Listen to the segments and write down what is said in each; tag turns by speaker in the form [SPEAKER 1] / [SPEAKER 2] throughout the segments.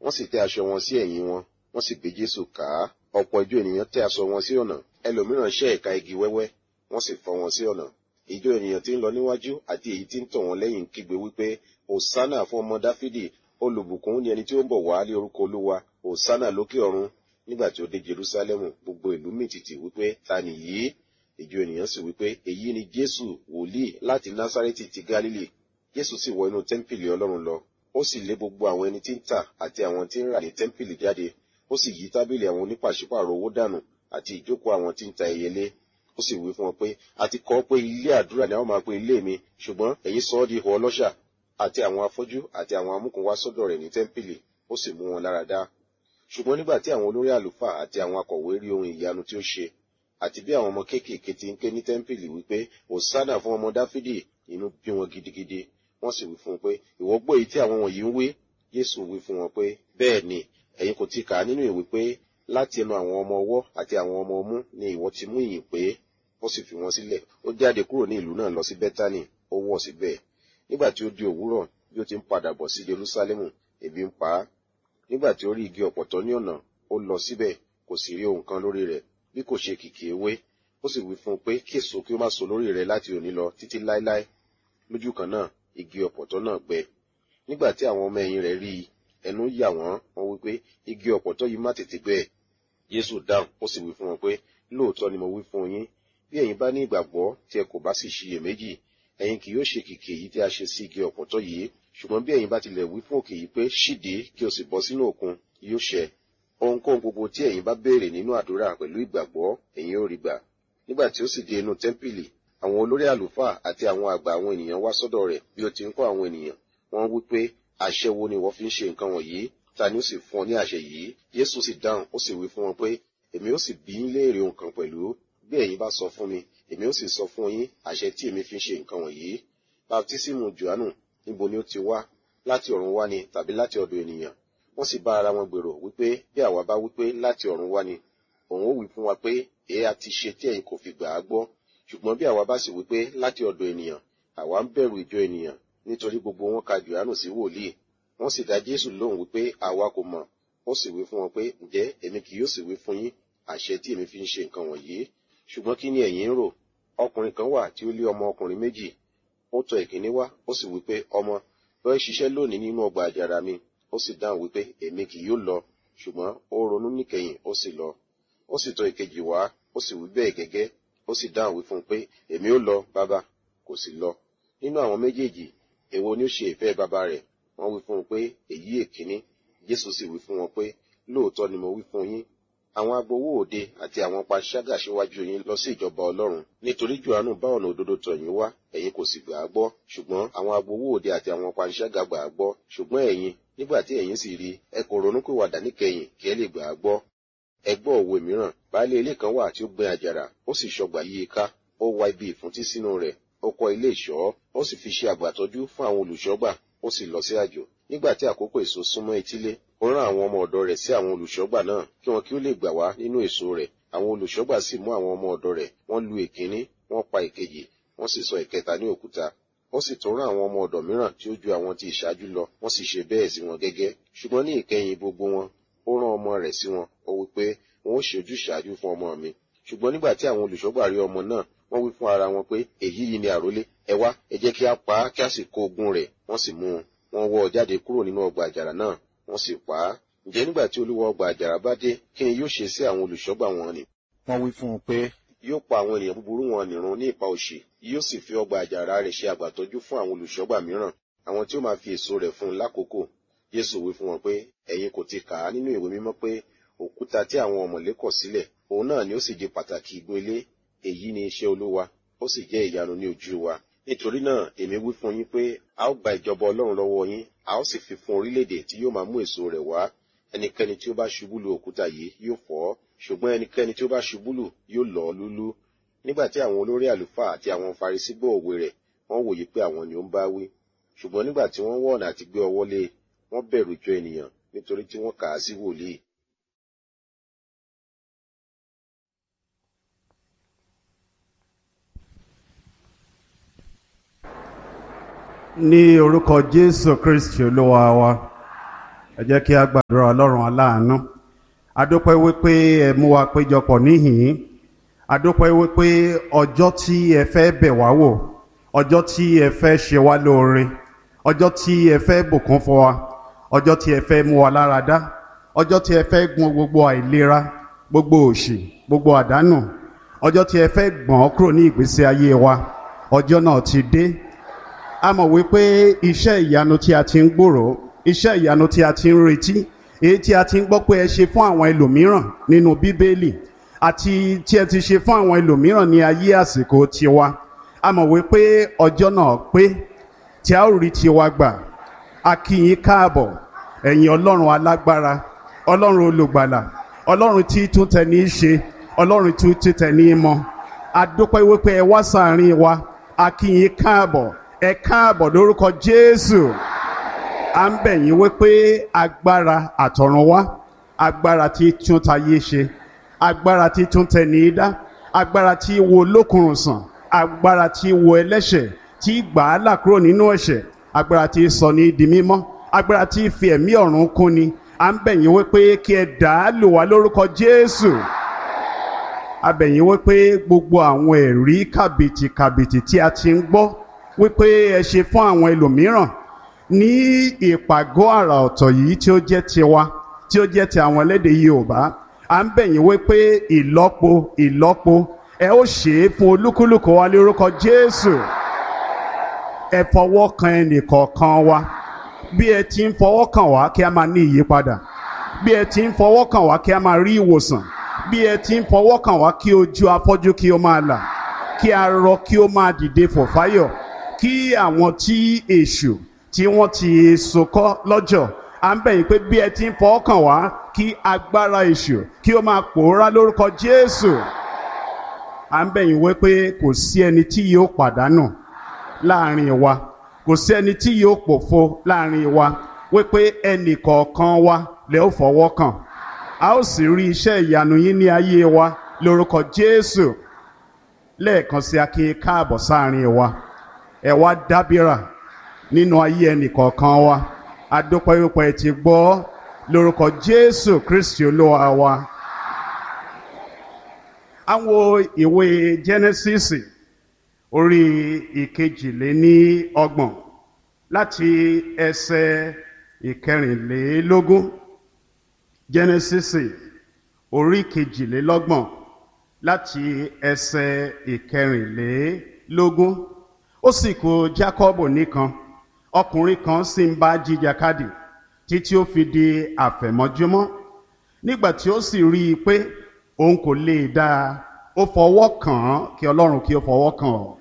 [SPEAKER 1] wọ́n sì tẹ́ aṣọ wọn sí ẹ̀yìn wọn wọ́n sì gbé jésù ká ọ̀pọ̀ ìjọ ènìyàn tẹ́ aṣọ wọn sí ọ̀nà ẹlòmíràn ṣẹ́ ẹ̀ka igi wẹ́wẹ́ wọ́n sì fọ́ wọn sí ọ̀nà ìjọ ènìyàn tí ń lọ níwájú àti èyí tí ń tọ̀ wọ́n lẹ́yìn kígbe wípé òsánà fún ọmọ dáfídì olùbùkún ni ẹni tí ó ń bọ̀ wá lé orúkọ olúwa òsánà lókè ọ̀run nígbà tí ó dé jerúsálẹ́mù gbogbo ìlú mìtìtì wípé ta nìyí ìjọ ènìyàn sì wípé èyí ni jésù wòlíì láti násárẹ́tì ti gálílì jésù sì wọ inú tẹ́ḿpìlì ọlọ́run lọ ó sì lé gbogbo àwọn ẹni tí ń tà àti àwọn tí ń rà ní tẹ́ḿpìlì jáde ó sì yí tábìlì àwọn onípàṣípàrọ̀ owó dànù àti ìjókòó àwọn tí ń ta ẹyẹlé ó sì wí fún wọn pé a ti kọ́ pé ilé àdúrà ni a ó máa pe ilé mi ṣùgbọ́n ẹ̀yin sọ ọ́ di ihò ọlọ́ṣà àti àwọn afọ́jú àti àwọn amúkùnwá sọ́dọ̀ rẹ̀ ní tẹ́ḿpìlì ó sì mú wọn lára dá ṣùgbọ́n nígbà tí àwọn olórí àlùfáà àti àwọn akọ̀wé rí ohun ìyanu tí ó ṣe àti bí àwọn ọmọ kéékèèké ti ń ké ní tẹ́ḿpìlì wípé òsánà fún ọmọ dáfídì inú bí wọn gidigidi wọ́n sì wí fún un pé ìwọ gbọ́ èyí tí àwọn wọ̀nyí ń wí yéṣu wí fún wọn pé bẹ́ẹ̀ ni ẹ̀yin kò ti kà á nínú ìwé pé láti ẹnu àwọn ọmọ ọwọ́ àti àwọn ọmọ ọmú ni ìwọ ti mú ìyìn pé ó sì fi wọn sílẹ̀ ó jáde kúrò ní ìlú náà lọ sí bẹ́tánì ó wọ̀ síbẹ̀ nígbà tí ó di òwúrọ̀ bí ó ti ń padà bọ̀ sí jerúsálẹ́mù ebi ń pa á nígbà tí ó rí igi ọ̀pọ̀tọ́ ní ọ̀nà ó lọ síbẹ̀ kò sì rí ohun kan lórí rẹ̀ bí kò ṣe kìkì ewé ó sì wí fún un pé kí èso kí ó má so lórí rẹ̀ láti òní lọ títí láéláé lójú kan náà igi ọ̀pọ̀tọ́ náà gbẹ nígbà tí àwọn ọmọ ẹ̀yìn rẹ̀ rí i ẹnu yà wọ́n wọ́n wí pé igi ọ̀pọ̀tọ́ yìí má tètè gbẹ Jésù dáhùn ó sì wí fún wọn pé lóòótọ́ ni mo wí fún yín bí ẹ̀yin bá ní ìgbàgbọ́ tí ẹ kò bá sì ṣiyèméjì ẹ̀yin kì yóò ṣe kìkì èyí tí a ṣe sí igi ọ̀pọ̀tọ́ yìí ṣùgbọ́n bí ẹ̀yin bá tilẹ̀ wí fún òkè yìí pé ṣídìí kí o sì bọ́ sínú òkun yóò ṣẹ ohunkóhun gbogbo tí ẹ̀yin bá béèrè nínú àdúrà pẹ̀lú ìgbàgbọ́ ẹ̀yin ó rí gbà nígbà tí ó sì dé inú tẹ́ḿpìlì àwọn olórí àlùfáà àti àwọn àgbà àwọn ènìyàn wá sọ́dọ̀ rẹ̀ bí ó ti ń kọ́ àwọn ènìyàn wọ́n wí pé àṣẹ wo ni ìwọ fi ń ṣe nǹkan wọ̀nyí ta ni ó sì fún ọ ní àṣẹ yìí Jésù sì dáhùn ó sì wí fún wọn pé èmi ó sì bí yín léèrè ohun kan pẹ̀lú bí ẹ̀yin bá sọ fún mi èmi ó sì sọ fún yín àṣẹ tí èmi fi ń ṣe nǹkan wọ̀nyí baptisimu Jòhánù níbo ni ó ti wá láti ọ̀run wá ni tàbí láti ọ̀dọ̀ ènìyàn wọ́n sì bá ara wọn gbèrò wípé bí àwa bá wípé láti ọ̀run wá ni òun ó wí fún wa pé èé a ti ṣe tí ẹ̀yin kò fi gbà á gbọ́ ṣùgbọ́n bí àwa bá sì wípé láti ọ̀dọ̀ ènìyàn àwa ń bẹ̀rù ìjọ ènìyàn nítorí gbogbo wọn ka Jòhánù sí wòlíì wọ́n sì dá Jésù lóhùn wípé àwa kò mọ̀ ó sì wí fún wọn pé ǹjẹ́ èmi kì yóò sì wí fún yín àṣẹ tí èmi fi ń ṣe nǹkan wọ̀nyí ṣùgbọ́n kí ni ẹ̀yin ń rò ọkùnrin kan wà tí ó lé ọmọ ọkùnrin méjì ó tọ̀ ìkíní wá ó sì wípé ọmọ lọ ṣiṣẹ́ lónìí nínú ọgbà àjàrà mi ó sì dáhùn wípé èmi kì yóò lọ ṣùgbọ́n ó ronú níkẹyìn ó sì lọ ó sì tọ̀ ìkejì wá ó sì wí bẹ́ẹ̀ gẹ́gẹ́ ó sì dáhùn wí fún un pé èmi ó lọ bàbá kò sì lọ nínú àwọn méjèèjì èwo ni ó ṣe ìfẹ́ bàbá rẹ̀ wọ́n wí fún un pé èyí èkíní Jésù sì wí fún wọn pé lóòótọ́ ni mo wí fún yín àwọn agbowó òde àti àwọn panṣágà síwájú yín lọ sí ìjọba Ọlọ́run nítorí Jòhánù bá ọ̀nà òdodo tọ̀ yín wá ẹ̀yin kò sì gbà á gbọ́ ṣùgbọ́n àwọn agbowó òde àti àwọn panṣágà gbà á gbọ́ ṣùgbọ́n ẹ̀yin nígbà tí ẹ̀yin sì rí ẹ kò ronúpìwàdà níkẹyìn kí ẹ lè gbà á gbọ́ ẹ gbọ́ òwe mìíràn baálé ilé kan wà tí ó gbin àjàrà ó sì ṣọgbà yí i ká ó wá ibi ìfúntí sínú rẹ̀ ó kọ́ ilé ìṣọ́ ó sì fi ṣe àgbàtọ́jú fún àwọn olùṣọ́gbà ó sì lọ sí àjò nígbà tí àkókò èso súnmọ́ etílé ó rán àwọn ọmọ ọ̀dọ̀ rẹ̀ sí àwọn olùṣọ́gbà náà kí wọn kí ó lè gbà wá nínú èso rẹ̀ àwọn olùṣọ́gbà sì mú àwọn ọmọ ọ̀dọ̀ rẹ̀ wọ́n lu èkíní wọ́n pa èkejì wọ́n sì sọ ìkẹta ní òkúta ó sì tún rán àwọn ọmọ ọ̀dọ̀ mìíràn tí ó ju àwọn tí ìṣáájú lọ wọ́n sì ṣe bẹ́ẹ̀ sí wọn gẹ́gẹ́ ṣùgbọ́n ní ìkẹyìn gbogbo wọn ó rán ọmọ rẹ̀ sí wọn ó wí pé wọn ó ṣe ojúṣàájú fún ọmọ mi ṣùgbọ́n nígbà tí àwọn olùṣọ́gbà rí ọmọ náà wọ́n wí fún ara wọn pé èyí yìí ni àrólé ẹ wá ẹ jẹ́ kí a pa á kí a sì kó ogun rẹ̀ wọ́n sì mú un wọ́n wọ́ ọ jáde kúrò nínú ọgbà àjàrà náà wọ́n sì pa á ǹjẹ́ nígbà tí olúwa ọgbà àjàrà bá dé kí ni yóò ṣe sí àwọn olùṣọ́gbà wọn ni.
[SPEAKER 2] wọ́n wí fún un pé
[SPEAKER 1] yóò pa àwọn ènìyàn búburú wọn nìrun ní ipa òsì yóò sì fi ọgbà àjàrà rẹ̀ ṣe àgbàtọ́jú fún àwọn olùṣọ́gbà mìíràn àwọn tí ó máa fi èso rẹ̀ fún un lákòókò Jésù wí fún wọn pé ẹ̀yin kò ti kà á nínú ìwé mímọ́ pé òkúta tí àwọn ọ̀mọ̀lé kọ̀ sílẹ̀ òun náà ni ó sì di pàtàkì igun ilé èyí ni iṣẹ́ olúwa ó sì jẹ́ ìyanu ní ojú wa nítorí náà èmi wí fún yín pé a ó gba ìjọba ọlọ́run lọ́wọ́ yín a ó sì fi fún orílẹ̀-èdè tí yóò máa mú èso rẹ̀ wá ẹnikẹ́ni tí ó bá ṣubú lu òkúta yìí yóò fọ́ ṣùgbọ́n ẹnikẹ́ni tí ó bá ṣubú lù yóò lọ́ lúlú nígbà tí àwọn olórí àlùfáà àti àwọn farisí gbọ́ òwe rẹ̀ wọ́n wòye pé àwọn ni ó ń bá wí ṣùgbọ́n nígbà tí wọ́n wọ̀nà àti gbé ọwọ́ lé wọ́n bẹ̀rù ìjọ ènìyàn nítorí tí wọ́n kà á sí wòlíì
[SPEAKER 2] ní orúkọ jésù kristi olúwa wa ẹ jẹ́ kí a gbàdúrà ọlọ́run aláàánú adúpẹ́ wípé ẹ mú wa péjọpọ̀ níhìn-ín adúpẹ́ wípé ọjọ́ tí ẹ fẹ́ bẹ̀ wá wò ọjọ́ tí ẹ fẹ́ ṣe wá lóore ọjọ́ tí ẹ fẹ́ bùkún fún wa ọjọ́ tí ẹ fẹ́ mú wa lára dá ọjọ́ tí ẹ fẹ́ gbọn gbogbo àìlera gbogbo òṣì gbogbo àdánù ọjọ́ tí ẹ fẹ́ gbọ̀n kúrò ní ìgbésí ayé wa ọjọ́ náà ti dé a mọ̀ wípé iṣẹ́ ìyanu tí a ti ń gbòòrò iṣẹ́ ìyanu tí a ti ń retí èyí tí a ti ń gbọ́ pé ẹ ṣe fún àwọn ẹlòmíràn nínú bíbélì àti tí ẹ ti ṣe fún àwọn ẹlòmíràn ní ayé àsìkò tiwa a mọ̀ wípé ọjọ́ náà pé tí a ó rí tiwa gbà a kí yín káàbọ̀ ẹ̀yin ọlọ́run alágbára ọlọ́run olùgbàlà ọlọ́run tí tún tẹni í ṣe ọlọ́run tí tún tẹni í mọ a dúpẹ́ wípé ẹ wá sàárín wa a kí yín káàbọ̀ ẹ káàbọ̀ lórúkọ jésù à ń bẹ̀ yín wípé agbára àtọ̀run wá agbára tí tún tayé ṣe agbára tí tún tẹni í dá agbára tí wo lókùnrùn sàn agbára tí wo ẹlẹ́ṣẹ̀ tí gbà á là kúrò nínú ẹ̀ṣẹ̀ agbára tí sọ ní di mímọ́ agbára tí fi ẹ̀mí ọ̀run kún ni à ń bẹ̀ yín wípé kí ẹ dà á lò wá lórúkọ jésù a bẹ̀ yín wípé gbogbo àwọn ẹ̀rí kàbìtì kàbìtì tí a ti ń gbọ́ wípé ẹ ṣe fún àwọn ẹlòmíràn ní ìpàgọ́ àrà ọ̀tọ̀ yìí tí ó jẹ́ tiwa tí ó jẹ́ ti àwọn ẹlẹ́dè Yorùbá à ń bẹ̀ yín wípé ìlọ́po ìlọ́po ẹ ó ṣe é fún olúkúlùkù wa lórúkọ Jésù ẹ fọwọ́ kan ẹnìkọ̀ọ̀kan wa bí ẹ ti ń fọwọ́ kàn wá kí a máa ní ìyípadà bí ẹ ti ń fọwọ́ kàn wá kí a máa rí ìwòsàn bí ẹ ti ń fọwọ́ kàn wá kí ojú afọ́jú kí ó máa là kí arọ kí ó máa dìde fòfáyọ̀ kí àwọn tí èṣù tí wọ́n ti sokọ́ lọ́jọ́ à ń bẹ̀ yín pé bí ẹ ti ń fọwọ́ kàn wá kí agbára èṣù kí ó máa pòórá lórúkọ Jésù à ń bẹ̀ yín wí pé kò sí ẹni tí yóò pàdánù láàrin wa kò sí ẹni tí yóò pòfo láàrin wa wípé ẹnì kọ̀ọ̀kan wa lè ó fọwọ́ kàn a ó sì rí iṣẹ́ ìyanu yín ní ayé wa lórúkọ Jésù lẹ́ẹ̀kan sí akínyìn káàbọ̀ sáàrin wa ẹ wá dábìrà nínú ayé ẹnì kọ̀ọ̀kan wa adúpẹ́ wípé ẹ ti gbọ́ lórúkọ Jésù Kristi Olúwa wa. àwọn ìwé Genesis orí ìkejìléní ọgbọ̀n láti ẹsẹ̀ ìkẹrìnlélógún Genesis orí kejìlélọ́gbọ̀n láti ẹsẹ̀ ìkẹrìnlélógún ó sì kù Jákọ́bù nìkan ọkùnrin kan sì ń bá jìjàkadì títí ó fi di àfẹ̀mọ́júmọ́ nígbà tí ó sì rí i pé òun kò lè dá a ó fọwọ́ kàn án kí Ọlọ́run kí ó fọwọ́ kàn ọ́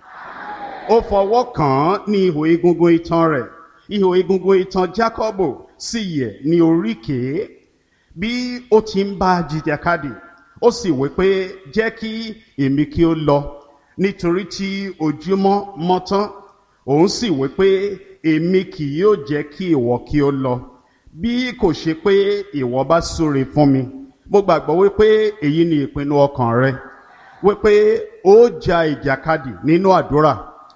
[SPEAKER 2] ó fọwọ́ kàn án ní ihò egungun itan rẹ̀ ihò egungun itan Jákọ́bù sì yẹ̀ ní oríkèé bí ó ti ń bá jìjàkadì ó sì wí pé jẹ́ kí èmi kí ó lọ nítorí tí ojúmọ́ mọ́ tán òun sì wí pé èmi kì yóò jẹ́ kí ìwọ kí ó lọ bí kò ṣe pé ìwọ bá súre fún mi mo gbàgbọ́ wípé èyí ni ìpinnu ọkàn rẹ wípé ó ja ìjàkadì nínú àdúrà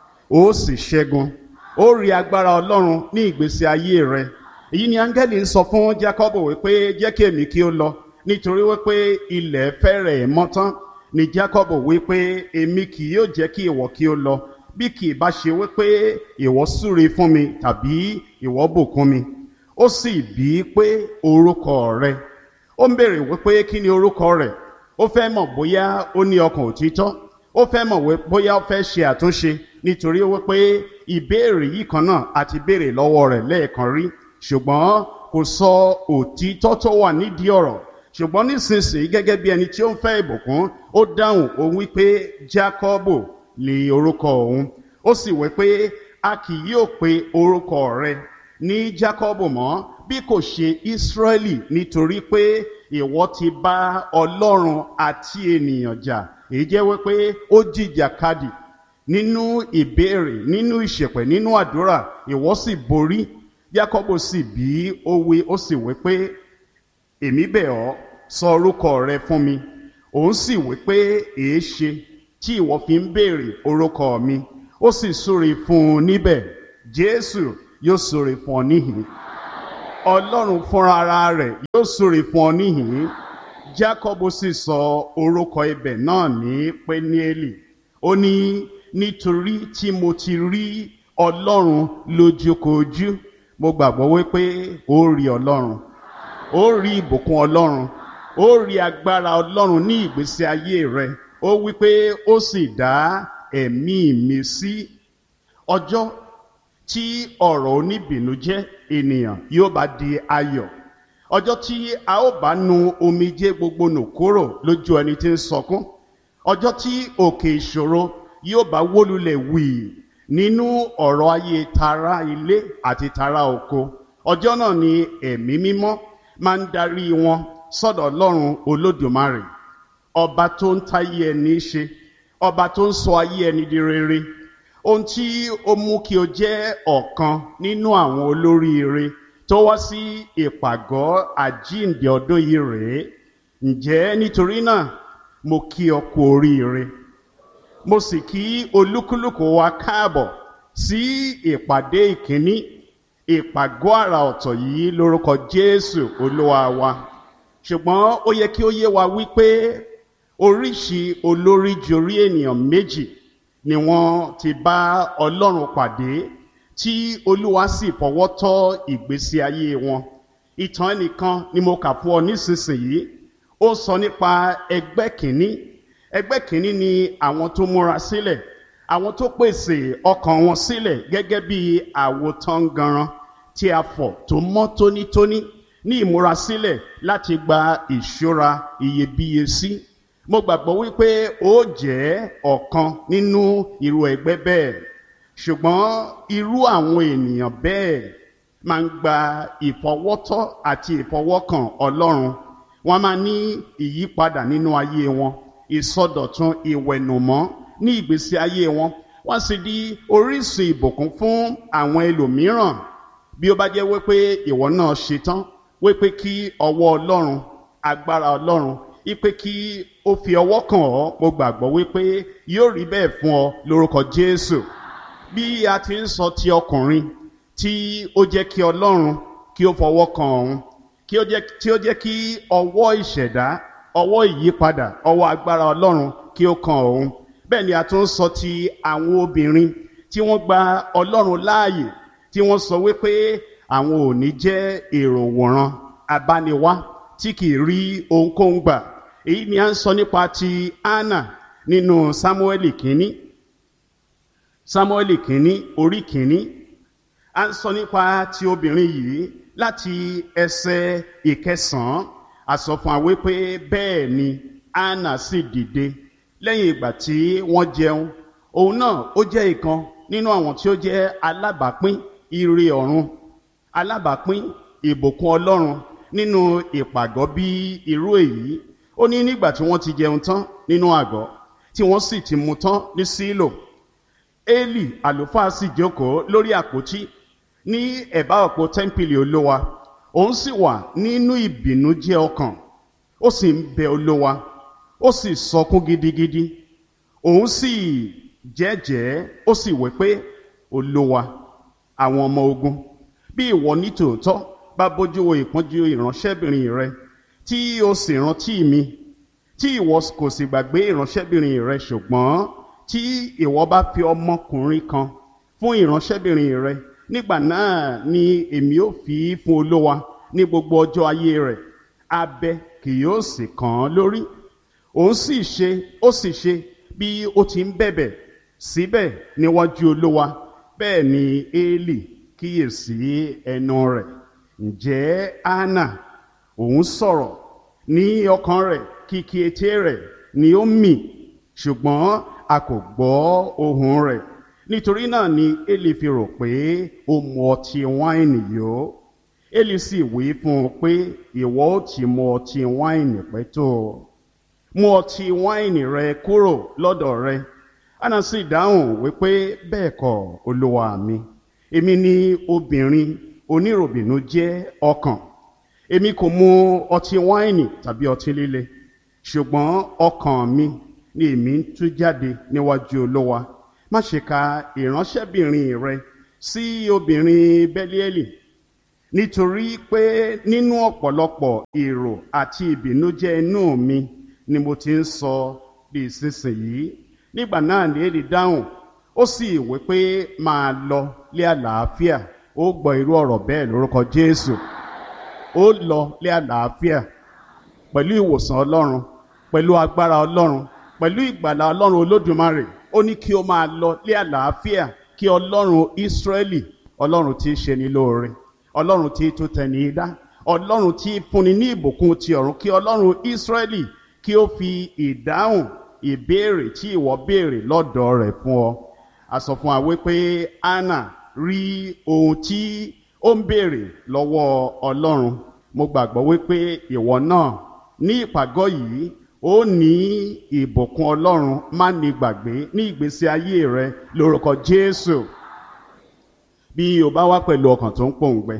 [SPEAKER 2] ó sì ṣẹ́gun ó rí agbára Ọlọ́run ní ìgbésí ayé rẹ èyí ni áńgẹ́lì ń sọ fún Jákọ́bù wípé jẹ́ kí èmi kí ó lọ nítorí wípé ilẹ̀ fẹ́rẹ̀ mọ́ tán ni Jákọ́bù wípé èmi kì yóò jẹ́ kí ìwọ kí ó lọ bí kì í bá ṣe wípé ìwọ súre fún mi tàbí ìwọ bùkún mi ó sì bí i pé orúkọ rẹ ó ń béèrè wípé kí ni orúkọ rẹ ó fẹ́ mọ̀ bóyá ó ní ọkàn òtítọ́ ó fẹ́ mọ̀ bóyá ó fẹ́ ṣe àtúnṣe nítorí wípé ìbéèrè yìí kan náà àti béèrè lọ́wọ́ rẹ̀ lẹ́ẹ̀kan rí ṣùgbọ́n kò sọ òtítọ́ tó wà nídìí ọ̀rọ̀ ṣùgbọ́n nísinsìnyí gẹ́gẹ́ bí ẹni tí ó ń fẹ́ ìbùkún ó dáhùn òun wípé Jákọ́bù ni orúkọ òun ó sì wí pé a kì yóò pe orúkọ rẹ ní Jákọ́bù mọ́ bí kò ṣe Ísírẹ́lì nítorí pé ìwọ ti bá Ọlọ́run àti ènìyàn jà èyí jẹ́ wípé ó jìjàkadì nínú ìbéèrè nínú ìṣẹ̀pẹ̀ nínú àdúrà ìwọ sì borí Jákọ́bù sì bí ó wí ó sì wí pé èmi bẹ̀ ọ́ sọ orúkọ rẹ fún mi òun sì wí pé èé ṣe tí ìwọ fi ń béèrè orúkọ mi ó sì súre fún un níbẹ̀ Jésù yóò súre fún ọ níhìn ọlọ́run fúnra ara rẹ̀ yóò súre fún ọ níhìn jákọ́bù sì sọ orúkọ ibẹ̀ náà ní pẹ́niẹ́lì ó ní nítorí tí mo ti rí ọlọ́run lójúkojú mo gbàgbọ́ wípé ó rí ọlọ́run ó rí ìbùkún ọlọ́run ó rí agbára ọlọ́run ní ìgbésí ayé rẹ ó wípé ó sì dá ẹ̀mí mi sí ọjọ́ tí ọ̀rọ̀ oníbìnújẹ́ ènìyàn yóò bá di ayọ̀ ọjọ́ tí a ó bá nu omijé gbogbo nù kúrò lójú ẹni tí ń sọkún ọjọ́ tí òkè ìṣòro yóò bá wólulẹ̀ wì nínú ọ̀rọ̀ ayé tara ilé àti tara oko ọjọ́ náà ni ẹ̀mí mímọ́ máa ń darí wọn sọ́dọ̀ ọlọ́run olódùmarè ọba tó ń táyé ẹni ṣe ọba tó ń sọ ayé ẹni di rere ohun tí ó mú kí o jẹ́ ọ̀kan nínú àwọn olóríire tó wá sí ìpàgọ́ àjíǹde ọdún yìí rèé ǹjẹ́ nítorí náà mo kí ọ kú oríire mo sì kí olúkúlùkù wa káàbọ̀ sí ìpàdé ìkíní ìpàgọ́ àrà ọ̀tọ̀ yìí lórúkọ jésù olúwa wa ṣùgbọ́n ó yẹ kí ó yé wa wípé oríṣi olórí jorí ènìyàn méjì ni wọ́n ti bá ọlọ́run pàdé tí olúwa sì fọwọ́ tọ́ ìgbésí ayé wọn ìtàn ẹnìkan ni mo kà fún ọ nísinsìnyí ó sọ nípa ẹgbẹ́ kìíní ẹgbẹ́ kìíní ni àwọn tó múra sílẹ̀ àwọn tó pèsè ọkàn wọn sílẹ̀ gẹ́gẹ́ bí àwòtán ganran tí a fọ̀ tó mọ́ tónítóní ní ìmúrasílẹ̀ láti gba ìṣúra iyebíye sí mo gbàgbọ́ wípé ó jẹ́ ọ̀kan nínú irú ẹgbẹ́ bẹ́ẹ̀ ṣùgbọ́n irú àwọn ènìyàn bẹ́ẹ̀ máa ń gba ìfọwọ́tọ́ àti ìfọwọ́kàn ọlọ́run wọ́n máa ní ìyípadà nínú ayé wọn ìsọdọ̀tun ìwẹ̀nùmọ́ ní ìgbésí ayé wọn wọ́n sì di orísun ìbùkún fún àwọn ẹlòmíràn bí ó bá jẹ́ wípé ìwọ náà ṣetán wípé kí ọwọ́ ọlọ́run agbára ọlọ́run ipe kí ó fi ọwọ́ kàn ọ́ mo gbàgbọ́ wípé yóò rí bẹ́ẹ̀ fún ọ lórúkọ jésù bí a ti ń sọ ti ọkùnrin tí ó jẹ́ kí ọlọ́run kí ó fọwọ́ kan òun kí ó jẹ́ tí ó jẹ́ kí ọwọ́ ìṣẹ̀dá ọwọ́ ìyípadà ọwọ́ agbára ọlọ́run kí ó kan òun bẹ́ẹ̀ ni a tún ń sọ ti àwọn obìnrin tí wọ́n gba ọlọ́run láàyè tí wọ́n sọ wípé àwọn ò ní jẹ́ èrò wòran abániwá tí kì í rí ohunkóhun gbà èyí ni a ń sọ nípa ti anna nínú samueli kínní samueli kínní orí kínní a ń sọ nípa ti obìnrin yìí láti ẹsẹ ìkẹsànán a sọ fún wa wípé bẹ́ẹ̀ ni anna sì dìde lẹ́yìn ìgbà tí wọ́n jẹun òun náà ó jẹ́ ìkan nínú àwọn tí ó jẹ́ alábàápín ire ọ̀run alábàápín ìbùkún ọlọ́run nínú ìpàgọ́ bí irú èyí ó ní nígbà tí wọ́n ti jẹun tán nínú àgọ́ tí wọ́n sì ti mu tán ní sílò eli àlùfáà sì jókòó lórí àpótí ní ẹ̀bá ọ̀pọ̀ tẹ́ḿpìlì olówa òun sì wà nínú ìbìnújẹ́ ọkàn ó sì ń bẹ olówa ó sì sọkún gidigidi òun sì jẹ́jẹ́ ó sì wí pé olówa àwọn ọmọ ogun bí ìwọ ní tòótọ́ bá bójú wo ìpọ́njú ìránṣẹ́bìnrin rẹ tí o sì rántí mi tí ìwọ kò sì gbàgbé ìránṣẹ́bìnrin rẹ ṣùgbọ́n tí ìwọ bá fi ọmọkùnrin kan fún ìránṣẹ́bìnrin rẹ nígbà náà ni èmi ó fi í fún olówa ní gbogbo ọjọ́ ayé rẹ̀ abẹ kì yóò sì kàn án lórí òun sì ṣe ó sì ṣe bí ó ti ń bẹ̀bẹ̀ síbẹ̀ níwájú olówa bẹ́ẹ̀ ni éèlì kíyèsí ẹnu rẹ̀ ǹjẹ́ anna òun sọ̀rọ̀ ní ọkàn rẹ̀ kìkì etí rẹ̀ ni ó mì ṣùgbọ́n a kò gbọ́ ohùn rẹ̀ nítorí náà ni éèlì fi rò pé ó mu ọtí wáìnì yó éèlì sì wí fún un pé ìwọ ó ti mu ọtí wáìnì pẹ́ tó mu ọtí wáìnì rẹ kúrò lọ́dọ̀ rẹ anna sì dáhùn wípé bẹ́ẹ̀ kọ́ olúwa mi èmi ni obìnrin oníròbìnú jẹ́ ọkàn èmi kò mu ọtí wáìnì tàbí ọtí líle ṣùgbọ́n ọkàn mi ni èmi ń tú jáde níwájú olówa má ṣe ka ìránṣẹ́bìnrin rẹ sí obìnrin bẹ́líẹ́lì nítorí pé nínú ọ̀pọ̀lọpọ̀ èrò àti ìbìnújẹ́ inú mi ni mo ti ń sọ bí ìsinsìnyí nígbà náà ní èdè dáhùn ó sì wí pé máa lọ lé àlàáfíà ó gbọ́ irú ọ̀rọ̀ bẹ́ẹ̀ lórúkọ Jésù ó lọ lé àlàáfíà pẹ̀lú ìwòsàn Ọlọ́run pẹ̀lú agbára Ọlọ́run pẹ̀lú ìgbàlà Ọlọ́run Olódùmarè ó ní kí ó máa lọ lé àlàáfíà kí Ọlọ́run Ísírẹ́lì Ọlọ́run tí í ṣe ní lóore Ọlọ́run tí í tún tẹni dá Ọlọ́run tí í fúnni ní ìbùkún ti ọ̀run kí Ọlọ́run Ísírẹ́lì kí ó fi ìdáhùn ìbéèrè tí ìwọ béèrè lọ́dọ̀ rẹ̀ fún ọ a sọ fún wa wípé Anna rí ohun tí ó ń béèrè lọ́wọ́ Ọlọ́run mo gbàgbọ́ wípé ìwọ náà ní ìpàgọ́ yìí ó ní ìbùkún Ọlọ́run má ní gbàgbé ní ìgbésí ayé rẹ lórúkọ Jésù bí o bá wá pẹ̀lú ọkàn tó ń pòǹgbẹ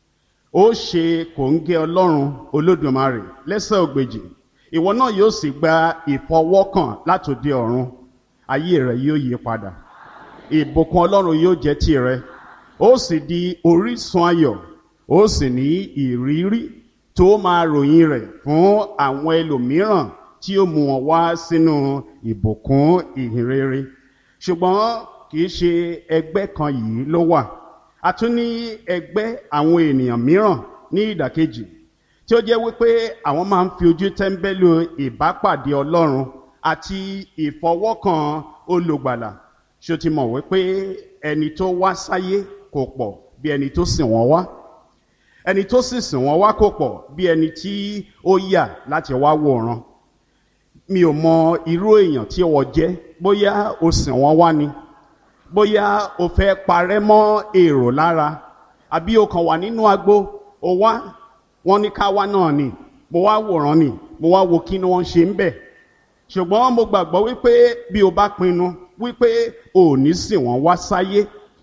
[SPEAKER 2] ó ṣe kòńgẹ́ Ọlọ́run Olódùmarè lẹ́sẹ̀ ògbèjì ìwọ náà yóò sì gba ìfọwọ́kàn látòdì ọ̀run ayé rẹ yóò yí padà ìbùkún Ọlọ́run yóò jẹ́ tìrẹ ó sì di orísun ayọ̀ ó sì ní ìrírí tó máa ròyìn rẹ̀ fún àwọn ẹlòmíràn tí ó mú wọn wá sínú ìbùkún ìhìnrere ṣùgbọ́n kì í ṣe ẹgbẹ́ kan yìí ló wà a tún ní ẹgbẹ́ àwọn ènìyàn mìíràn ní ìdàkejì tí ó jẹ́ wípé àwọn máa ń fi ojú tẹ́ńbẹ́lú ìbápàdé Ọlọ́run àti ìfọwọ́kàn olùgbàlà ṣó ti mọ̀ wípé ẹni tó wá sáyé kò pọ̀ bí ẹni tó sìn wọ́n wá ẹni tó sì sìn wọ́n wá kò pọ̀ bí ẹni tí ó yà láti wá wòran mi ò mọ irú èèyàn tí wọ́n jẹ́ bóyá o sìn wọ́n wá ni bóyá o fẹ́ parẹ́ mọ́ èrò lára àbí o kàn wà nínú agbo o wá wọ́n ní ká wá náà ni mo wá wòran ni mo wá wo kí ni wọ́n ṣe ń bẹ̀ ṣùgbọ́n mo gbàgbọ́ wípé bí o bá pinnu wípé o ò ní sìn wọ́n wá sáyé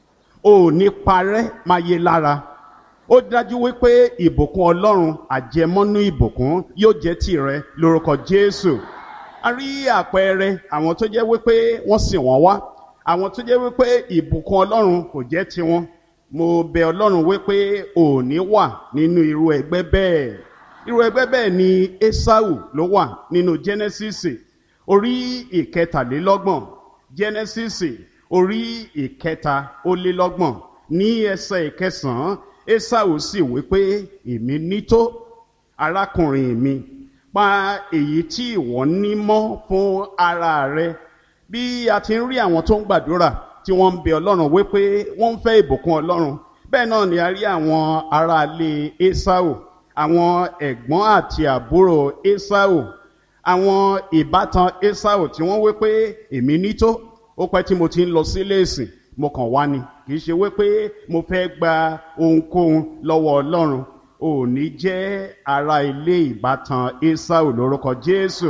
[SPEAKER 2] o ò ní parẹ́ máa yé lára ó dájú wípé ìbùkún ọlọ́run àjẹmọ́nú ìbùkún yóò jẹ́ tìrẹ lórúkọ jésù a rí àpẹẹrẹ àwọn tó jẹ́ wípé wọ́n sìn wọ́n wá àwọn tó jẹ́ wípé ìbùkún ọlọ́run kò jẹ́ tiwọn mo bẹ̀ ọlọ́run wípé ò ní wà nínú irú ẹgbẹ́ bẹ́ẹ̀ irú ẹgbẹ́ bẹ́ẹ̀ ni esau ló wà nínú genesis orí ìkẹtàlélọ́gbọ̀n genesis orí ìkẹta ó lé lọ́gbọ̀n ní ẹsẹ̀ ìkẹsàn-án esau sì wí pé èmi nító arákùnrin mi pa èyí tí ìwọ ní mọ́ fún ara rẹ bí a ti ń rí àwọn tó ń gbàdúrà tí wọ́n ń bẹ ọlọ́run wípé wọ́n ń fẹ́ ìbùkún ọlọ́run bẹ́ẹ̀ náà ni a rí àwọn aráalé esau àwọn ẹ̀gbọ́n àti àbúrò esau àwọn ìbátan esau tí wọ́n wí pé èmi nító ó pẹ́ tí mo ti ń lọ sílé ìsìn mo kàn wá ni kì í ṣe wípé mo fẹ́ gba ohunkóhun lọ́wọ́ ọlọ́run ò ní jẹ́ ara ilé ìbátan esau lórúkọ jésù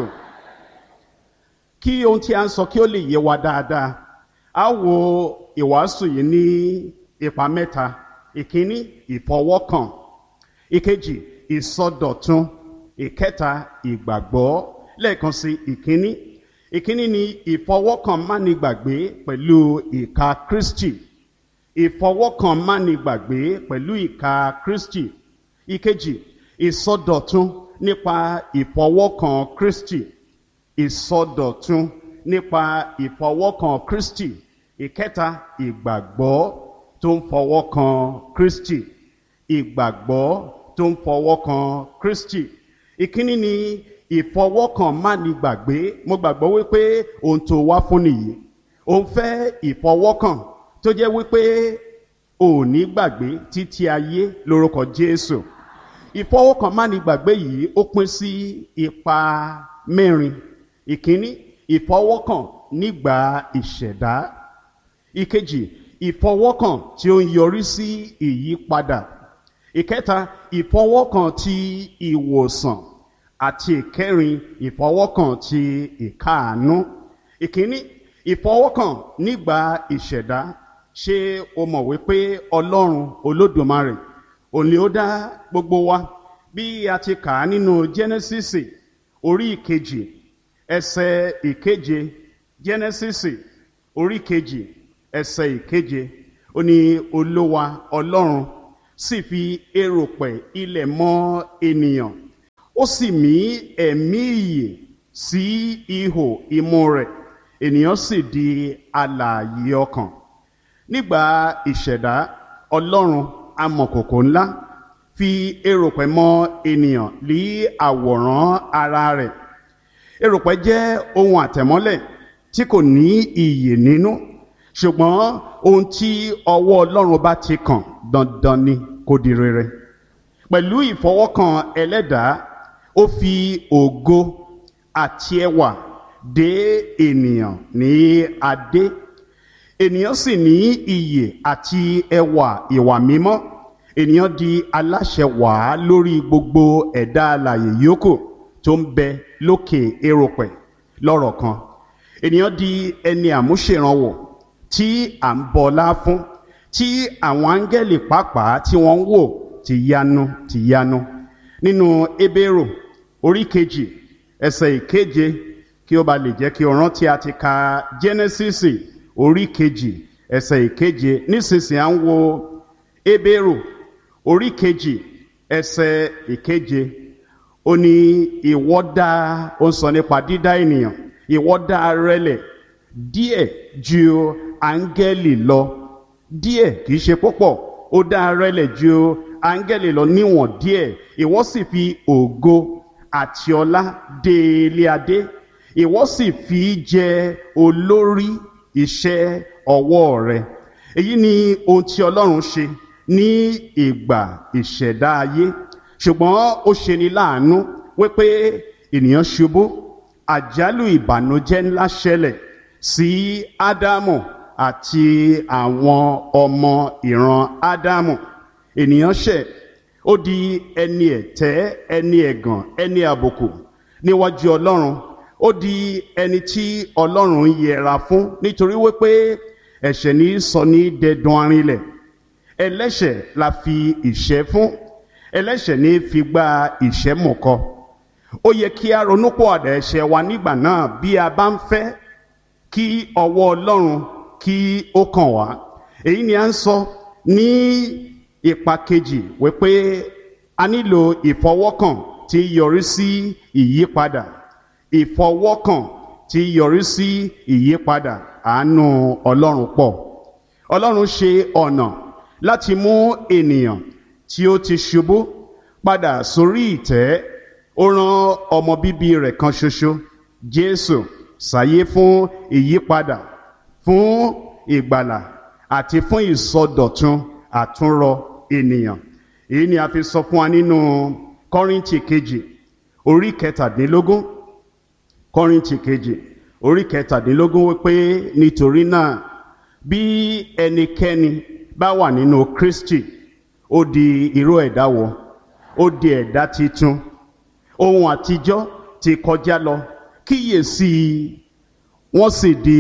[SPEAKER 2] kí ohun tí a ń sọ kí ó lè yé wa dáadáa a wo ìwàásù yìí ní ipa mẹ́ta ìkíní ìfọwọ́kàn ìkejì ìsọdọ̀tun ìkẹta ìgbàgbọ́ lẹ́ẹ̀kan sí ìkíní ìkíní ni ìfọwọ́kàn mánigbàgbé pẹ̀lú ìka kristi ìfọwọ́kàn mánigbàgbé pẹ̀lú ìka kristi ìkejì ìsọdọ̀tun nípa ìfọwọ́kàn kristi ìsọdọ̀tun nípa ìfọwọ́kàn kristi ìkẹta ìgbàgbọ́ tó ń fọwọ́kàn kristi ìgbàgbọ́ tó ń fọwọ́kàn kristi ìkíní ni ìfọwọ́kàn mánigbàgbé mo gbàgbọ́ wípé ohun tó wá fún nìyí òun fẹ́ ìfọwọ́kàn tó jẹ́ wípé ò ní gbàgbé títí ayé lórúkọ jésù ìfọwọ́kàn mánigbàgbé yìí ó pín sí ipa mẹ́rin ìkíní ìfọwọ́kàn nígbà ìṣẹ̀dá ìkejì ìfọwọ́kàn tí ó ń yọrí sí ìyípadà ìkẹta ìfọwọ́kàn ti ìwòsàn àti ìkẹrin ìfọwọ́kàn ti ìkáàánú ìkíní ìfọwọ́kàn nígbà ìṣẹ̀dá ṣé o mọ̀ wípé ọlọ́run olódùmarè òní ó dá gbogbo wa bí a ti kà á nínú genesis orí ìkejì ẹsẹ̀ ìkeje genesis orí ìkejì ẹsẹ̀ ìkeje ó ní olúwa ọlọ́run sì fi eròpẹ̀ ilẹ̀ mọ́ ènìyàn ó sì mí ẹ̀mí ìyè sí ihò imú rẹ̀ ènìyàn sì di alààyè ọkàn nígbà ìṣẹ̀dá ọlọ́run amọ̀kòkò ńlá fi eròpẹ̀ mọ́ ènìyàn lí àwòrán ara rẹ̀ eròpẹ̀ jẹ́ ohun àtẹ̀mọ́lẹ̀ tí kò ní iyè nínú ṣùgbọ́n ohun tí ọwọ́ ọlọ́run bá ti kàn dandan ni kó di rere pẹ̀lú ìfọwọ́kàn ẹlẹ́dàá ó fi ògo àti ẹwà dé ènìyàn ní adé ènìyàn sì ní iyè àti ẹwà ìwà mímọ́ ènìyàn di aláṣẹ wàá lórí gbogbo ẹ̀dá alààyè yòókù tó ń bẹ lókè eròpẹ̀ lọ́rọ̀ kan ènìyàn di ẹni àmúṣèrànwọ́ tí à ń bọlá fún tí àwọn áńgẹ́lì pàápàá tí wọ́n ń wò ti yanu ti yanu nínú ebéèrò orí kejì ẹsẹ̀ ìkeje kí ó ba lè jẹ́ kí o rántí a ti ka jẹ́nẹ́sísì orí kejì ẹsẹ̀ ìkeje nísinsìnyí à ń wo ebéèrò orí kejì ẹsẹ̀ ìkeje ó ní ìwọ dá ó ń sọ nípa dídá ènìyàn ìwọ dá rẹlẹ̀ díẹ̀ ju áńgẹ́lì lọ díẹ̀ kì í ṣe púpọ̀ ó dá rẹlẹ̀ ju áńgẹ́lì lọ níwọ̀n díẹ̀ ìwọ sì fi ògo àti ọlá dé ilé adé ìwọ sì fi jẹ olórí iṣẹ́ ọwọ́ rẹ èyí ni ohun tí ọlọ́run ṣe ní ìgbà ìṣẹ̀dá ayé ṣùgbọ́n ó ṣe ni láàánú wípé ènìyàn ṣubú àjálù ìbànújẹ́ ńlá ṣẹlẹ̀ sí ádámù àti àwọn ọmọ ìran ádámù ènìyàn ṣẹ̀ ó di ẹni ẹ̀tẹ́ ẹni ẹ̀gàn ẹni àbùkù níwájú ọlọ́run ó di ẹni tí ọlọ́run ń yẹra fún nítorí wípé ẹ̀ṣẹ̀ ní sọ ní dẹdun arinlẹ̀ ẹlẹ́ṣẹ̀ la fi ìṣẹ́ fún ẹlẹ́ṣẹ̀ ní fi gba ìṣẹ́ mọ̀kọ ó yẹ kí a ronúpọ̀ àdá ẹ̀ṣẹ̀ wa nígbà náà bí a bá ń fẹ́ kí ọwọ́ ọlọ́run kí ó kàn wá èyí ni a ń sọ ní ipa kejì wípé a nílò ìfọwọ́kàn tí yọrí sí ìyípadà ìfọwọ́kàn tí yọrí sí ìyípadà àánú ọlọ́run pọ̀ ọlọ́run ṣe ọ̀nà láti mú ènìyàn tí ó ti ṣubú padà sórí ìtẹ́ ó rán ọmọ bíbí rẹ̀ kan ṣoṣo jésù sáyé fún ìyípadà fún ìgbàlà àti fún ìsọdọ̀tun àtúnrọ ènìyàn èyí ni a fi sọ fún wa nínú kọ́ríntì kejì orí kẹtàdínlógún kọ́ríntì kejì orí kẹtàdínlógún wípé nítorí náà bí ẹnikẹ́ni bá wà nínú kristi ó di irú ẹ̀dá wọ ó di ẹ̀dá titun ohun àtijọ́ ti kọjá lọ kíyèsí wọ́n sì di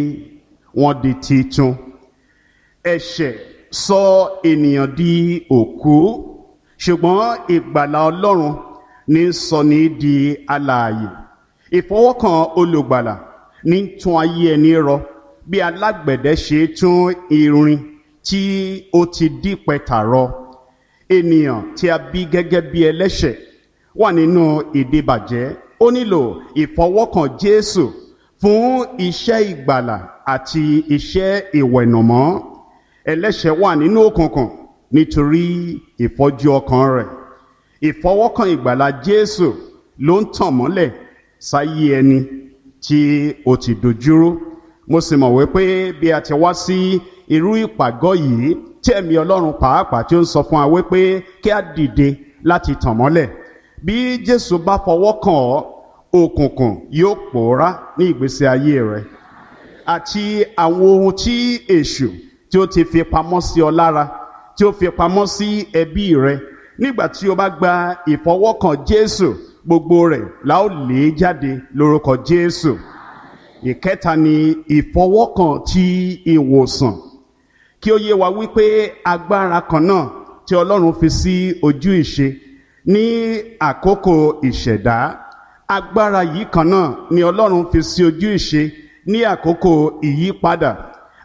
[SPEAKER 2] wọ́n di titun ẹ̀ṣẹ̀ sọ ènìyàn di òkú ṣùgbọ́n ìgbàlà ọlọ́run ní sọ ní di alààyè ìfọwọ́kàn olùgbàlà ní tún ayé ẹni rọ bí alágbẹ̀dẹ ṣe tún irin tí ó ti dí pẹ̀tà rọ ènìyàn tí a bí gẹ́gẹ́ bí ẹlẹ́ṣẹ̀ wà nínú ìdíbàjẹ́ ó nílò ìfọwọ́kàn jésù fún iṣẹ́ ìgbàlà àti iṣẹ́ ìwẹ̀nùmọ́ ẹlẹ́ṣẹ̀ wà nínú òkùnkùn nítorí ìfọ́jú ọkàn rẹ̀ ìfọwọ́kàn ìgbàlà jésù ló ń tàn mọ́lẹ̀ sáyé ẹni tí ó ti dojúrú mo sì mọ̀ wípé bí a ti wá sí irú ìpàgọ́ yìí tí ẹ̀mí ọlọ́run pàápàá tí ó ń sọ fún wa wípé kí a dìde láti tàn mọ́lẹ̀ bí jésù bá fọwọ́ kàn ọ́ òkùnkùn yóò pòórá ní ìgbésí ayé rẹ àti àwọn ohun tí èṣù tí ó ti fi pamọ́ sí ọ lára tí ó fi pamọ́ sí ẹbí rẹ nígbà tí o bá gba ìfọwọ́kàn jésù gbogbo rẹ̀ la ó lé jáde lórúkọ jésù ìkẹta ni ìfọwọ́kàn ti ìwòsàn kí ó yé wa wípé agbára kan náà tí ọlọ́run fi sí ojú ìṣe ní àkókò ìṣẹ̀dá agbára yìí kan náà ni ọlọ́run fi sí ojú ìṣe ní àkókò ìyípadà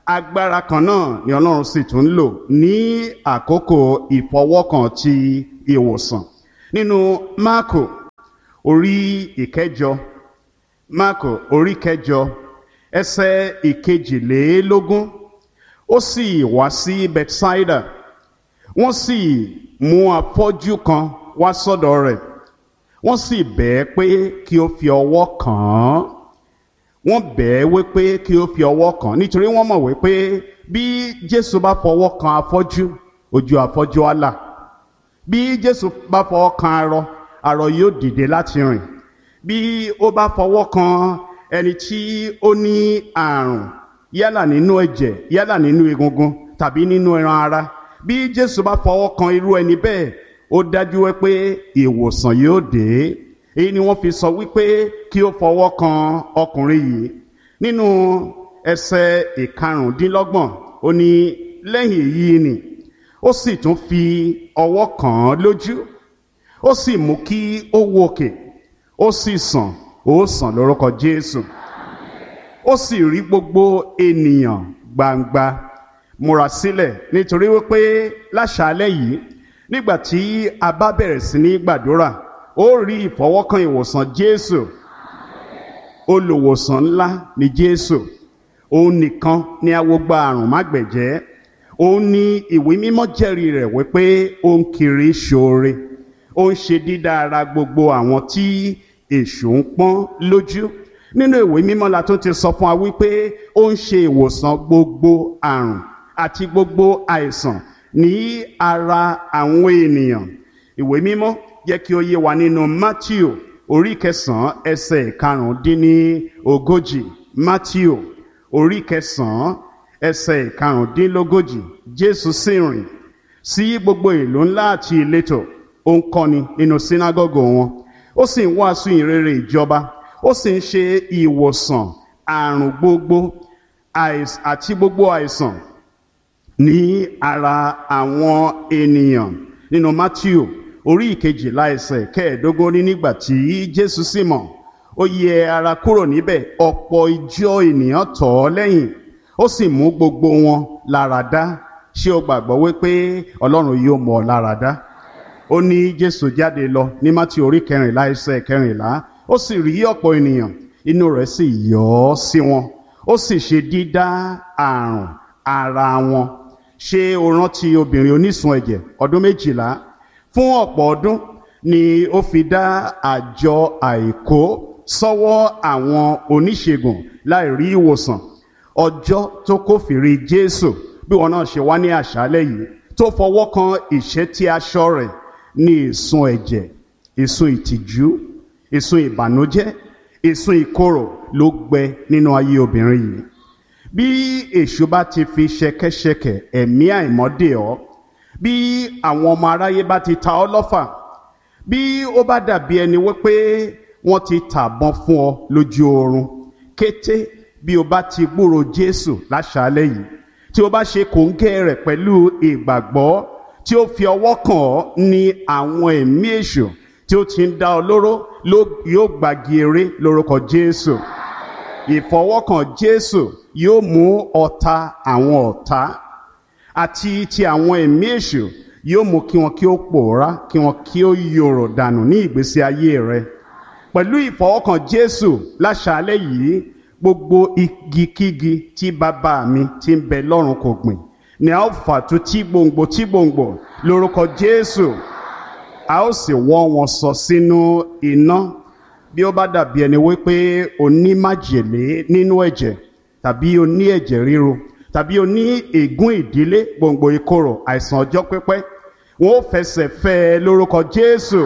[SPEAKER 2] agbára kan náà ni ọlọ́run sì tún lò ní àkókò ìfọwọ́kàn ti ìwòsàn nínú máàkò orí ìkẹjọ máàkò orí kẹjọ ẹsẹ̀ ìkejìlélógún ó sì wá sí bethsaida wọ́n sì mú afọ́jú kan wá sọ́dọ̀ rẹ̀ wọ́n sì bẹ̀ ẹ́ pé kí ó fi ọwọ́ kàn án wọ́n bẹ̀ ẹ́ wípé kí ó fi ọwọ́ kàn án nítorí wọ́n mọ̀ wípé bí jésù bá fọwọ́ kan afọ́jú ojú afọ́jú á là bí jésù bá fọwọ́ kan arọ arọ yóò dìde láti rìn bí ó bá fọwọ́ kan ẹni tí ó ní àrùn yálà nínú ẹ̀jẹ̀ yálà nínú egungun tàbí nínú ẹran ara bí jésù bá fọwọ́ kan irú ẹni bẹ́ẹ̀ ó dájú wípé ìwòsàn yóò dé èyí ni wọ́n fi sọ wípé kí ó fọwọ́ kan ọkùnrin yìí nínú ẹsẹ̀ ìkarùndínlọ́gbọ̀n ó ní lẹ́yìn èyí ni ó sì tún fi ọwọ́ kàn án lójú ó sì mú kí ó wòkè ó sì sàn ó sàn lórúkọ jésù ó sì rí gbogbo ènìyàn gbangba múra sílẹ̀ nítorí wípé láṣálẹ́ yìí nígbà tí a bá bẹ̀rẹ̀ sí ní gbàdúrà ó rí ìfọwọ́kàn ìwòsàn jésù olùwòsàn ńlá ni jésù òun nìkan ni awogba àrùn mágbẹ̀jẹ́ òun ni ìwé mímọ́ jẹ́rìí rẹ̀ wípé ó ń kiri ṣoore ó ń ṣe dídá ara gbogbo àwọn tí èṣù ń pọ́n lójú nínú ìwé mímọ́ la tún ti sọ fún wa wípé ó ń ṣe ìwòsàn gbogbo àrùn àti gbogbo àìsàn ní ara àwọn ènìyàn ìwé mímọ́ jẹ́ kí ó yé wa nínú matthew orí kẹsàn-án ẹsẹ̀ karùndínní ogójì matthew orí kẹsàn-án ẹsẹ̀ karùndínlógójì jésù sì rìn sí gbogbo ìlú ńlá àti ìletò ó ń kọ́ni nínú sínágọ́gù wọn ó sì ń wàásù ìrere ìjọba ó sì ń ṣe ìwòsàn àrùn gbogbo àti gbogbo àìsàn ní ara àwọn ènìyàn nínú matthew orí ìkejìlá ẹsẹ̀ kẹẹ̀ẹ́dógún ní nígbà tí jésù sì mọ̀ ó yẹ ara kúrò níbẹ̀ ọ̀pọ̀ ìjọ ènìyàn tọ̀ ọ́ lẹ́yìn ó sì mú gbogbo wọn lára dá ṣé o gbàgbọ́ wípé ọlọ́run yóò mọ̀ ọ́ lára dá ó ní jésù jáde lọ ní matthew orí kẹrìnlá ẹsẹ̀ kẹrìnlá ó sì rí ọ̀pọ̀ ènìyàn inú rẹ̀ sì yọ̀ ọ́ sí wọn ó sì ṣe dídá àrùn ara wọn ṣé o rántí obìnrin onísun ẹ̀jẹ̀ ọdún méjìlá fún ọ̀pọ̀ ọdún ni ó fi dá àjọ àìkó sọ́wọ́ àwọn oníṣègùn láì rí ìwòsàn ọjọ́ tó kófìrí jésù bí wọn náà ṣe wá ní àṣálẹ́ yìí tó fọwọ́ kan ìṣẹ́tí aṣọ rẹ̀ ní ìsun ẹ̀jẹ̀ ìsun ìtìjú ìsun ìbànújẹ́ ìsun ìkorò ló gbẹ nínú ayé obìnrin yìí bí èṣù bá ti fi ṣẹ̀kẹ̀ṣẹ̀kẹ̀ ẹ̀mí àìmọ́dè ọ́ bí àwọn ọmọ aráyé bá ti ta ọ́ lọ́fà bí ó bá dàbí ẹni wípé wọ́n ti tàbọn fún ọ lójú oorun kété bí o bá ti gbúrò jésù láṣálẹ́ yìí tí o bá ṣe kòńgẹ́ rẹ̀ pẹ̀lú ìgbàgbọ́ tí ó fi ọwọ́ kàn ọ́ ní àwọn ẹ̀mí èṣù tí ó ti ń dá ọ lóró yóò gbàgì eré lórúkọ jésù ìfọwọ́kàn jésù yóò mú ọ̀tá àwọn ọ̀tá àti ti àwọn ẹ̀mí èṣù yóò mú kí wọn kí ó pòórá kí wọn kí ó yòrò dànù ní ìgbésí ayé rẹ pẹ̀lú ìfọwọ́kàn jésù láṣálẹ́ yìí gbogbo igikígi tí bàbá mi ti ń bẹ lọ́run kò gbìn ni a ó fà tó tí gbòǹgbò tí gbòǹgbò lórúkọ jésù a ó sì wọ́ wọn sọ sínú iná bí ó bá dàbí ẹni wípé o ní májèlé nínú ẹ̀jẹ̀ tàbí o ní ẹ̀jẹ̀ ríru tàbí o ní ègún ìdílé gbòǹgbò ìkorò àìsàn ọjọ́ pípẹ́ wọn ó fẹsẹ̀ fẹ́ ẹ lórúkọ jésù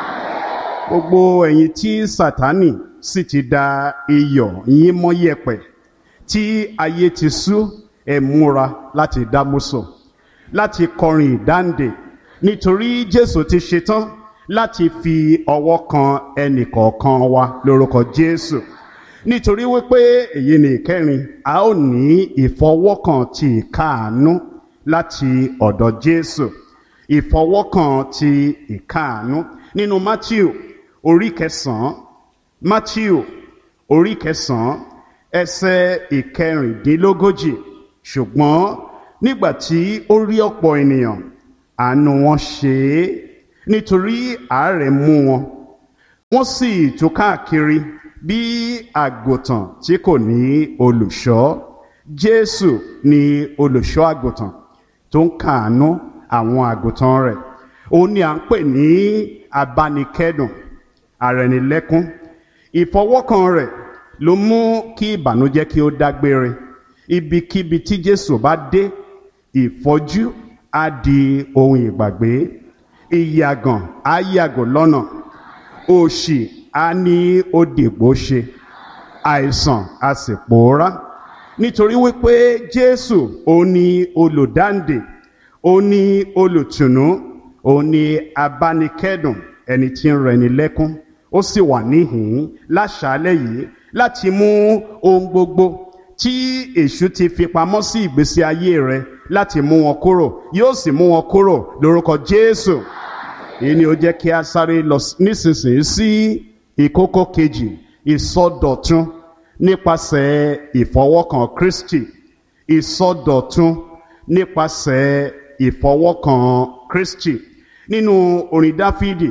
[SPEAKER 2] gbogbo ẹ̀yin tí sátánì sì ti da iyọ̀ yín mọ́ yẹ̀pẹ̀ tí ayé ti sú ẹ múra láti dámúsò láti kọrin ìdáǹdè nítorí jésù ti ṣetán láti fi ọwọ́ kan ẹnìkọ̀ọ̀kan wa lórúkọ jésù nítorí wípé èyí ni ìkẹrin a ó ní ìfọwọ́kàn ti ìkáàánú láti ọ̀dọ̀ jésù ìfọwọ́kàn ti ìkáàánú nínú matthew orí kẹsàn-án matthew orí kẹsàn-án ẹsẹ̀ ìkẹrìndínlógójì ṣùgbọ́n nígbà tí ó rí ọ̀pọ̀ ènìyàn àánú wọn ṣe é nítorí àárẹ̀ mú wọn wọ́n sì tú káàkiri bí àgùntàn tí kò ní olùṣọ́ jésù ni olùṣọ́ àgùntàn tó ń kàánú àwọn àgùntàn rẹ̀ òun ni à ń pè ní abánikẹ́dùn àrẹ̀nilẹ́kún ìfọwọ́kàn rẹ̀ ló mú kí ìbànújẹ́ kí ó dágbére ibikíbi tí jésù bá dé ìfọ́jú á di ohun ìgbàgbé ìyàgàn á yàgò lọ́nà òṣì á ní ó dìgbò ṣe àìsàn á sì pòórá nítorí wípé jésù òun ni olùdáǹdè òun ni olùtùnú òun ni abánikẹ́dùn ẹni tí ń rẹni lẹ́kún ó sì wà níhìn-ín láṣálẹ́ yìí láti mú ohun gbogbo tí èṣù ti fi pamọ́ sí ìgbésí ayé rẹ láti mú wọn kúrò yóò sì mú wọn kúrò lórúkọ jésù èyí ni ó jẹ́ kí a sáré lọ nísinsìnyí sí ìkókó kejì ìsọdọ̀tun nípasẹ̀ ìfọwọ́kàn kristi ìsọdọ̀tun nípasẹ̀ ìfọwọ́kàn kristi nínú orin dáfídì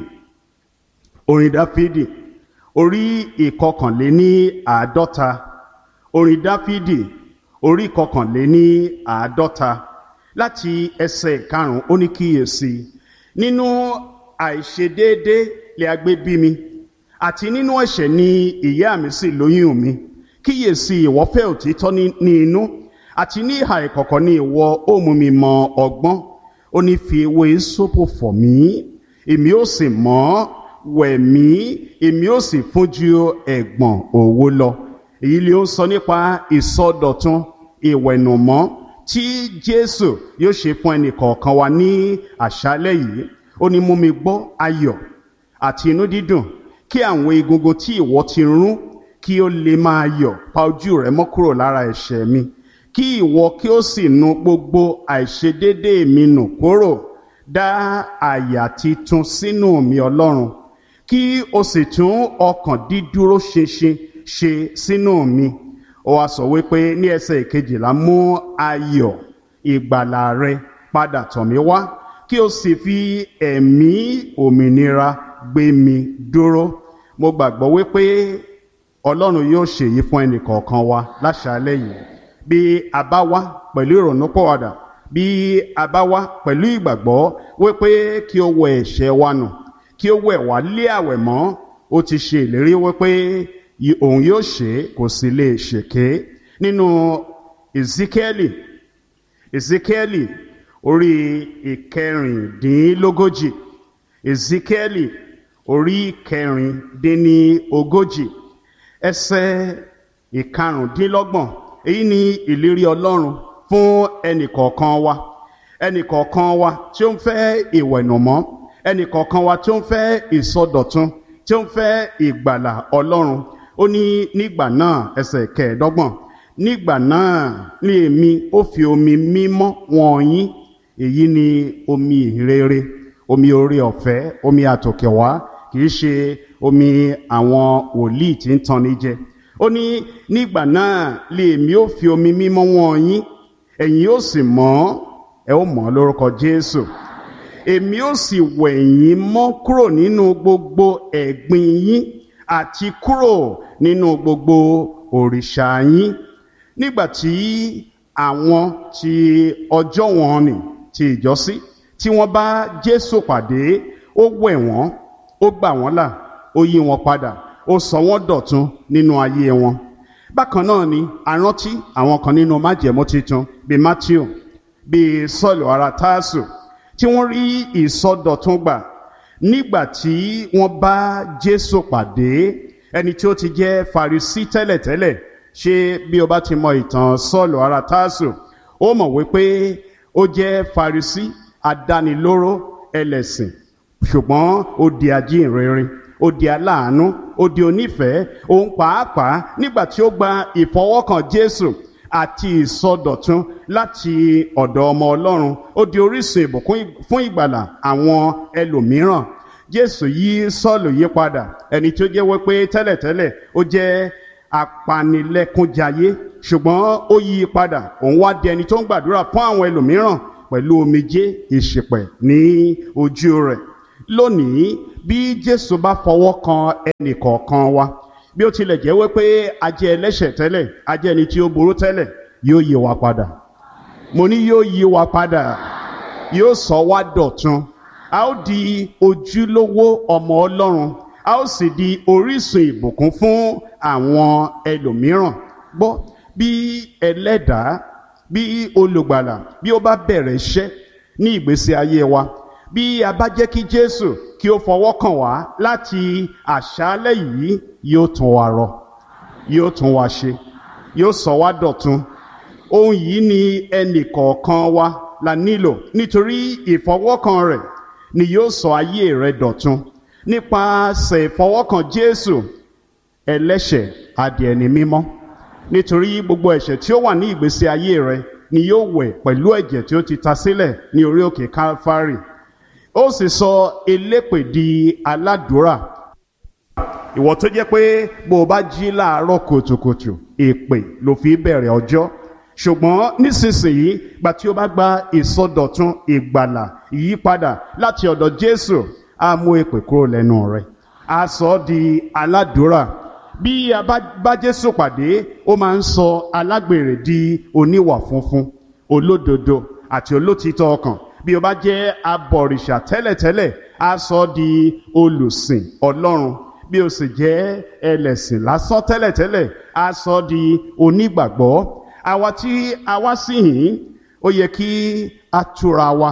[SPEAKER 2] orin dáfídì orí ìkọkànléní àádọ́ta orin dáfídì orí ìkọkànléní àádọ́ta láti ẹsẹ̀ karùn-ún ó ní kíyèsí nínú àìṣedéédé lè agbé bí mi àti nínú ẹ̀ṣẹ̀ ni ìyá mi sì lóyún mi kíyèsí ìwọ fẹ́ òtítọ́ ní inú àti ní ìhà ìkọ̀kọ̀ ni ìwọ ó mú mi mọ ọgbọ́n ó ní fi ewé sópò fọ̀ mí èmi ó sì mọ́ wẹ̀ mí èmi ó sì fún ju ẹ̀gbọ̀n òwò lọ èyí ni ó ń sọ nípa ìsọdọ̀tun ìwẹ̀nùmọ́ tí jésù yóò ṣe fún ẹnì kọ̀ọ̀kan wa ní àṣálẹ́ yìí ó ní mú mi gbọ́ ayọ̀ àti inú dídùn kí àwọn egungun tí ìwọ ti rún kí ó lè máa yọ̀ pa ojú rẹ mọ́ kúrò lára ẹ̀ṣẹ̀ mi kí ìwọ kí ó sì nu gbogbo àìṣedédé mi nù kúrò dá àyà titun sínú mi ọlọ́run kí o sì tún ọkàn dídúró ṣinṣin ṣe sínú mi ó wá sọ wípé ní ẹsẹ̀ ìkejìlá mú ayọ̀ ìgbàlà rẹ padà tọ̀ mí wá kí o sì fi ẹ̀mí òmìnira gbé mi dúró mo gbàgbọ́ wípé ọlọ́run yóò ṣèyí fún ẹnì kọ̀ọ̀kan wa láṣálẹ́ yìí bí a bá wá pẹ̀lú ìrònúpọ̀wàdà bí a bá wá pẹ̀lú ìgbàgbọ́ wípé kí o wẹ ẹ̀ṣẹ̀ wa nù kí o wẹ̀ wá lé àwẹ̀ mọ́ ó ti ṣe ìlérí wípé òun yóò ṣe kò sì lè ṣèké nínú ezekieli ezekieli orí ìkẹrìndínlógójì ezekieli orí ìkẹrìndínlógójì ẹsẹ̀ ìkarùndínlọ́gbọ̀n èyí ni ìlérí ọlọ́run fún ẹnìkọ̀ọ̀kan wa ẹnìkọ̀ọ̀kan wa tí ó ń fẹ́ ìwẹ̀nùmọ́ ẹnìkọ̀ọ̀kan wa tí ó ń fẹ́ ìsọdọ̀tun tí ó ń fẹ́ ìgbàlà ọlọ́run ó ní nígbà náà ẹsẹ̀ kẹẹ̀ẹ́dọ́gbọ̀n nígbà náà ní èmi ó fi omi mímọ́ wọ̀n yín èyí ni omi ìrere omi orí ọ̀fẹ́ omi àtòkèwá kìí ṣe omi àwọn wòlíì tí ń tanni jẹ ó ní nígbà náà lè èmi ó fi omi mímọ́ wọ̀n yín ẹ̀yin ó sì mọ́ ẹ ó mọ́ lórúkọ jésù èmi ó sì wẹ̀ yín mọ́ kúrò nínú gbogbo ẹ̀gbin yín àti kúrò nínú gbogbo òrìṣà yín nígbà tí àwọn tí ọjọ́ wọn nì ti ìjọsí tí wọ́n bá jésù pàdé ó wẹ̀ wọ́n ó gbà wọ́n là ó yí wọn padà ó sọ wọ́n dọ̀tun nínú ayé wọn bákan náà ni àrántí àwọn kan nínú májẹ̀mú titun bíi matthew bíi sọ́ọ̀lù ara táàsù tí wọ́n rí ìsọdọ̀tun gbà nígbà tí wọ́n bá jésù pàdé ẹni tí ó ti jẹ́ farisí tẹ́lẹ̀tẹ́lẹ̀ ṣé bí o bá ti mọ ìtàn sọ́ọ̀lù ara táàsù ó mọ̀ wípé ó jẹ́ farisí adánilóró ẹlẹ́sìn ṣùgbọ́n ó di ajínrere ó di aláàánú ó di onífẹ̀ẹ́ òun pàápàá nígbà tí ó gba ìfọwọ́kàn jésù àti ìsọdọ̀tun láti ọ̀dọ̀ ọmọ ọlọ́run ó di orísun ìbùkún fún ìgbàlà àwọn ẹlòmíràn jésù yí sọ́ọ̀lù yí padà ẹni tí ó jẹ́ wípé tẹ́lẹ̀tẹ́lẹ̀ ó jẹ́ apanilẹ́kúnjayé ṣùgbọ́n ó yí i padà òun wá di ẹni tó ń gbàdúrà fún àwọn ẹlòmíràn pẹ̀lú omijé ìṣìpẹ̀ ní ojú rẹ̀ lónìí bí jésù bá fọwọ́ kan ẹnì kọ̀ọ̀kan wa bí ó tilẹ̀ jẹ́ wípé a jẹ́ ẹlẹ́ṣẹ̀ tẹ́lẹ̀ a jẹ́ ẹni tí ó burú tẹ́lẹ̀ yóò yí wa padà mo ní yóò yí wa padà yóò sọ wá dọ̀tun a ó di ojúlówó ọmọ ọlọ́run a ó sì di orísun ìbùkún fún àwọn ẹlòmíràn gbọ́ bí ẹlẹ́dàá bí olùgbàlà bí ó bá bẹ̀rẹ̀ iṣẹ́ ní ìgbésí ayé wa bí a bá jẹ́ kí jésù kí ó fọwọ́ kàn wá láti àṣálẹ́ yìí yóò tún wa rọ yóò tún wa ṣe yóò sọ wá dọ̀tun ohun yìí ni ẹnì kọ̀ọ̀kan wa la nílò nítorí ìfọwọ́kàn rẹ̀ ni yóò sọ ayé rẹ dọ̀tun nípasẹ̀ ìfọwọ́kàn jésù ẹlẹ́ṣẹ̀ adìẹni mímọ́ nítorí gbogbo ẹ̀ṣẹ̀ tí ó wà ní ìgbésí ayé rẹ ni yóò wẹ̀ pẹ̀lú ẹ̀jẹ̀ tí ó ti ta sílẹ̀ ní orí òkè calvary ó sì sọ elépè di aládùúrà ìwọ tó jẹ́ pé bó o bá jí láàárọ̀ kùtùkùtù èpè ló fi bẹ̀rẹ̀ ọjọ́ ṣùgbọ́n nísinsìnyí gba tí o bá gba ìsọdọ̀tun ìgbàlà ìyípadà láti ọ̀dọ̀ jésù á mú èpè kúrò lẹ́nu rẹ̀ á sọ ọ́ di aládùúrà bí a bá bá jésù pàdé ó máa ń sọ alágbèrè di oníwà funfun olódodo àti olótìtọ́ ọkàn bí o bá jẹ́ abọ̀rìṣà tẹ́lẹ̀tẹ́lẹ̀ á sọ ọ́ di olùsìn ọlọ́run bí o sì jẹ́ ẹlẹ́sìn lásán tẹ́lẹ̀tẹ́lẹ̀ á sọ ọ́ di onígbàgbọ́ àwa tí a wá sí yìí ó yẹ kí a túra wa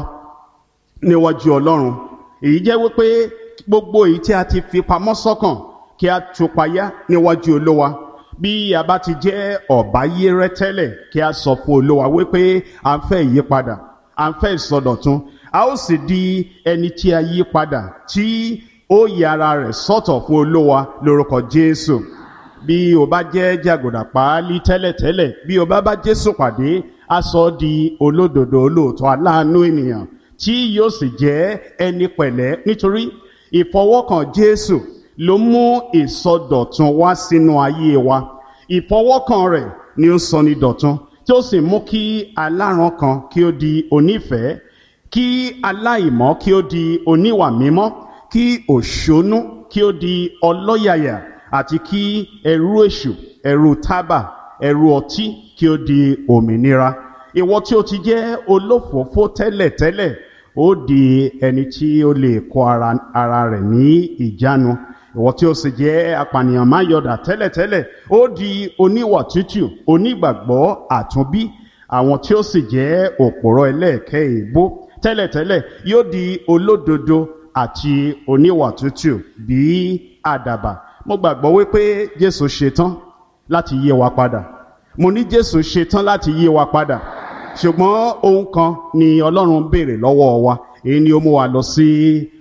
[SPEAKER 2] níwájú ọlọ́run èyí jẹ́ wípé gbogbo èyí tí a ti fi pamọ́ sọ́kàn kí a tú payá níwájú olówa bí a bá ti jẹ́ ọ̀báyérẹ́ tẹ́lẹ̀ kí a sọ fún olówa wípé à ń fẹ́ ìyípadà à ń fẹ́ ìsọdọ̀tun a ó sì di ẹni tí a yí padà tí ó yí ara rẹ̀ sọ́tọ̀ fún olówa lórúkọ jésù bí o bá jẹ́ jàgòdà páálí tẹ́lẹ̀tẹ́lẹ̀ bí o bá bá jésù pàdé a sọ ọ́ di olódodo olóòótọ́ aláàánú ènìyàn tí yóò sì jẹ́ ẹni pẹ̀lẹ́ nítorí ìfọwọ́kàn jésù ló mú ìsọdọ̀tun wá sínú ayé wa ìfọwọ́kàn rẹ̀ ni ó sọ ní dọ̀tun tí ó sì mú kí aláràn kan kí ó di onífẹ̀ẹ́ kí aláìmọ́ kí ó di oníwà mímọ́ kí òṣónú kí ó di ọlọ́yàyà àti kí ẹrú èṣù ẹrú tábà ẹrú ọtí kí ó di òmìnira ìwọ tí ó ti jẹ́ olófòófó tẹ́lẹ̀tẹ́lẹ̀ ó di ẹni tí ó lè kó ara, ara rẹ̀ ní ìjánu ìwọ tí ó sì jẹ́ apànìyàn máyọ̀dà tẹ́lẹ̀tẹ́lẹ̀ ó di oníwà tútù onígbàgbọ́ àtúnbí àwọn tí ó sì jẹ́ òpòrọ̀ ẹlẹ́ẹ̀kẹ́ ìbò tẹ́lẹ̀tẹ́lẹ̀ yóò di olódodo àti oníwà tútù bí àdàbà mo gbàgbọ́ wípé jésù ṣetán láti yé wa padà mo ní jésù ṣetán láti yé wa padà ṣùgbọ́n ohun kan ni ọlọ́run béèrè lọ́wọ́ wa èyí ni ó mú wa lọ sí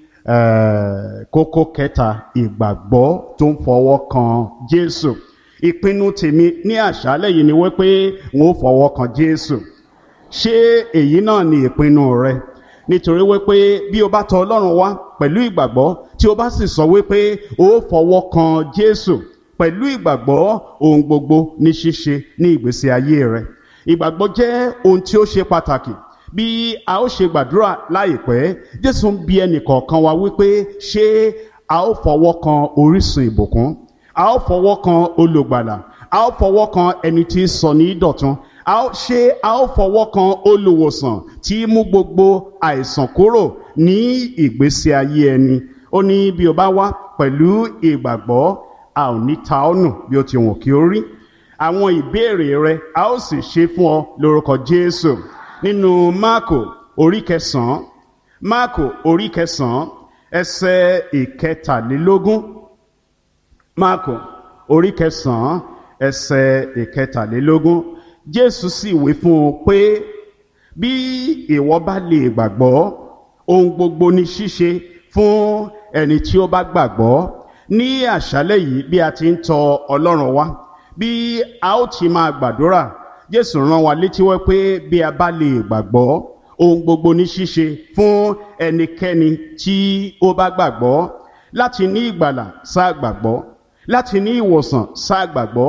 [SPEAKER 2] kókó kẹta ìgbàgbọ́ tó ń fọwọ́ kan jésù ìpinnu tèmi ní àṣálẹ̀ yìí ni wípé wọn ó fọwọ́ kan jésù ṣé èyí náà ni ìpinnu rẹ nítorí wípé bí o bá tọ ọlọ́run wá pẹ̀lú ìgbàgbọ́ tí o bá sì sọ wípé o fọwọ́ kan jésù pẹ̀lú ìgbàgbọ́ ohun gbogbo ní ṣíṣe ní ìgbésí ayé rẹ ìgbàgbọ́ jẹ́ ohun tí ó ṣe pàtàkì bí a ó ṣe gbàdúrà láìpẹ́ jésù ń bi ẹnìkọ̀ọ̀kan wa wípé ṣé a ó fọwọ́ kan orísun ìbùkún a ó fọwọ́ kan olùgbàlà a ó fọwọ́ kan ẹni tí sọ ní dọ̀tun a ó ṣe a ó fọwọ́ kan olùwòsàn tí mú gbogbo àìsàn kúrò ní ìgbésí ayé ẹni ó ní bí o bá wá pẹ̀lú ìgbàgbọ́ a ò ní ta ọ́ nù bí o ti wọ̀n kí ó rí àwọn ìbéèrè rẹ a ó sì ṣe fún ọ lórúkọ jésù nínú máàkò orí kẹsànán máàkò orí kẹsànán ẹsẹ ìkẹtàlélógún máàkò orí kẹsànán ẹsẹ ìkẹtàlélógún jésù sì wí fún un pé bí ìwọ bá lè gbàgbọ́ ohun gbogbo ní ṣíṣe fún ẹni tí ó bá gbàgbọ́ ní àṣálẹ́ yìí bí a ti ń tọ ọlọ́run wá bí a ó ti máa gbàdúrà jésù rán wa létí wẹ́ pé bí a bá lè gbàgbọ́ ohun gbogbo ní ṣíṣe fún ẹnikẹ́ni tí ó bá gbàgbọ́ láti ní ìgbàlà sáà gbàgbọ́ láti ní ìwòsàn sáà gbàgbọ́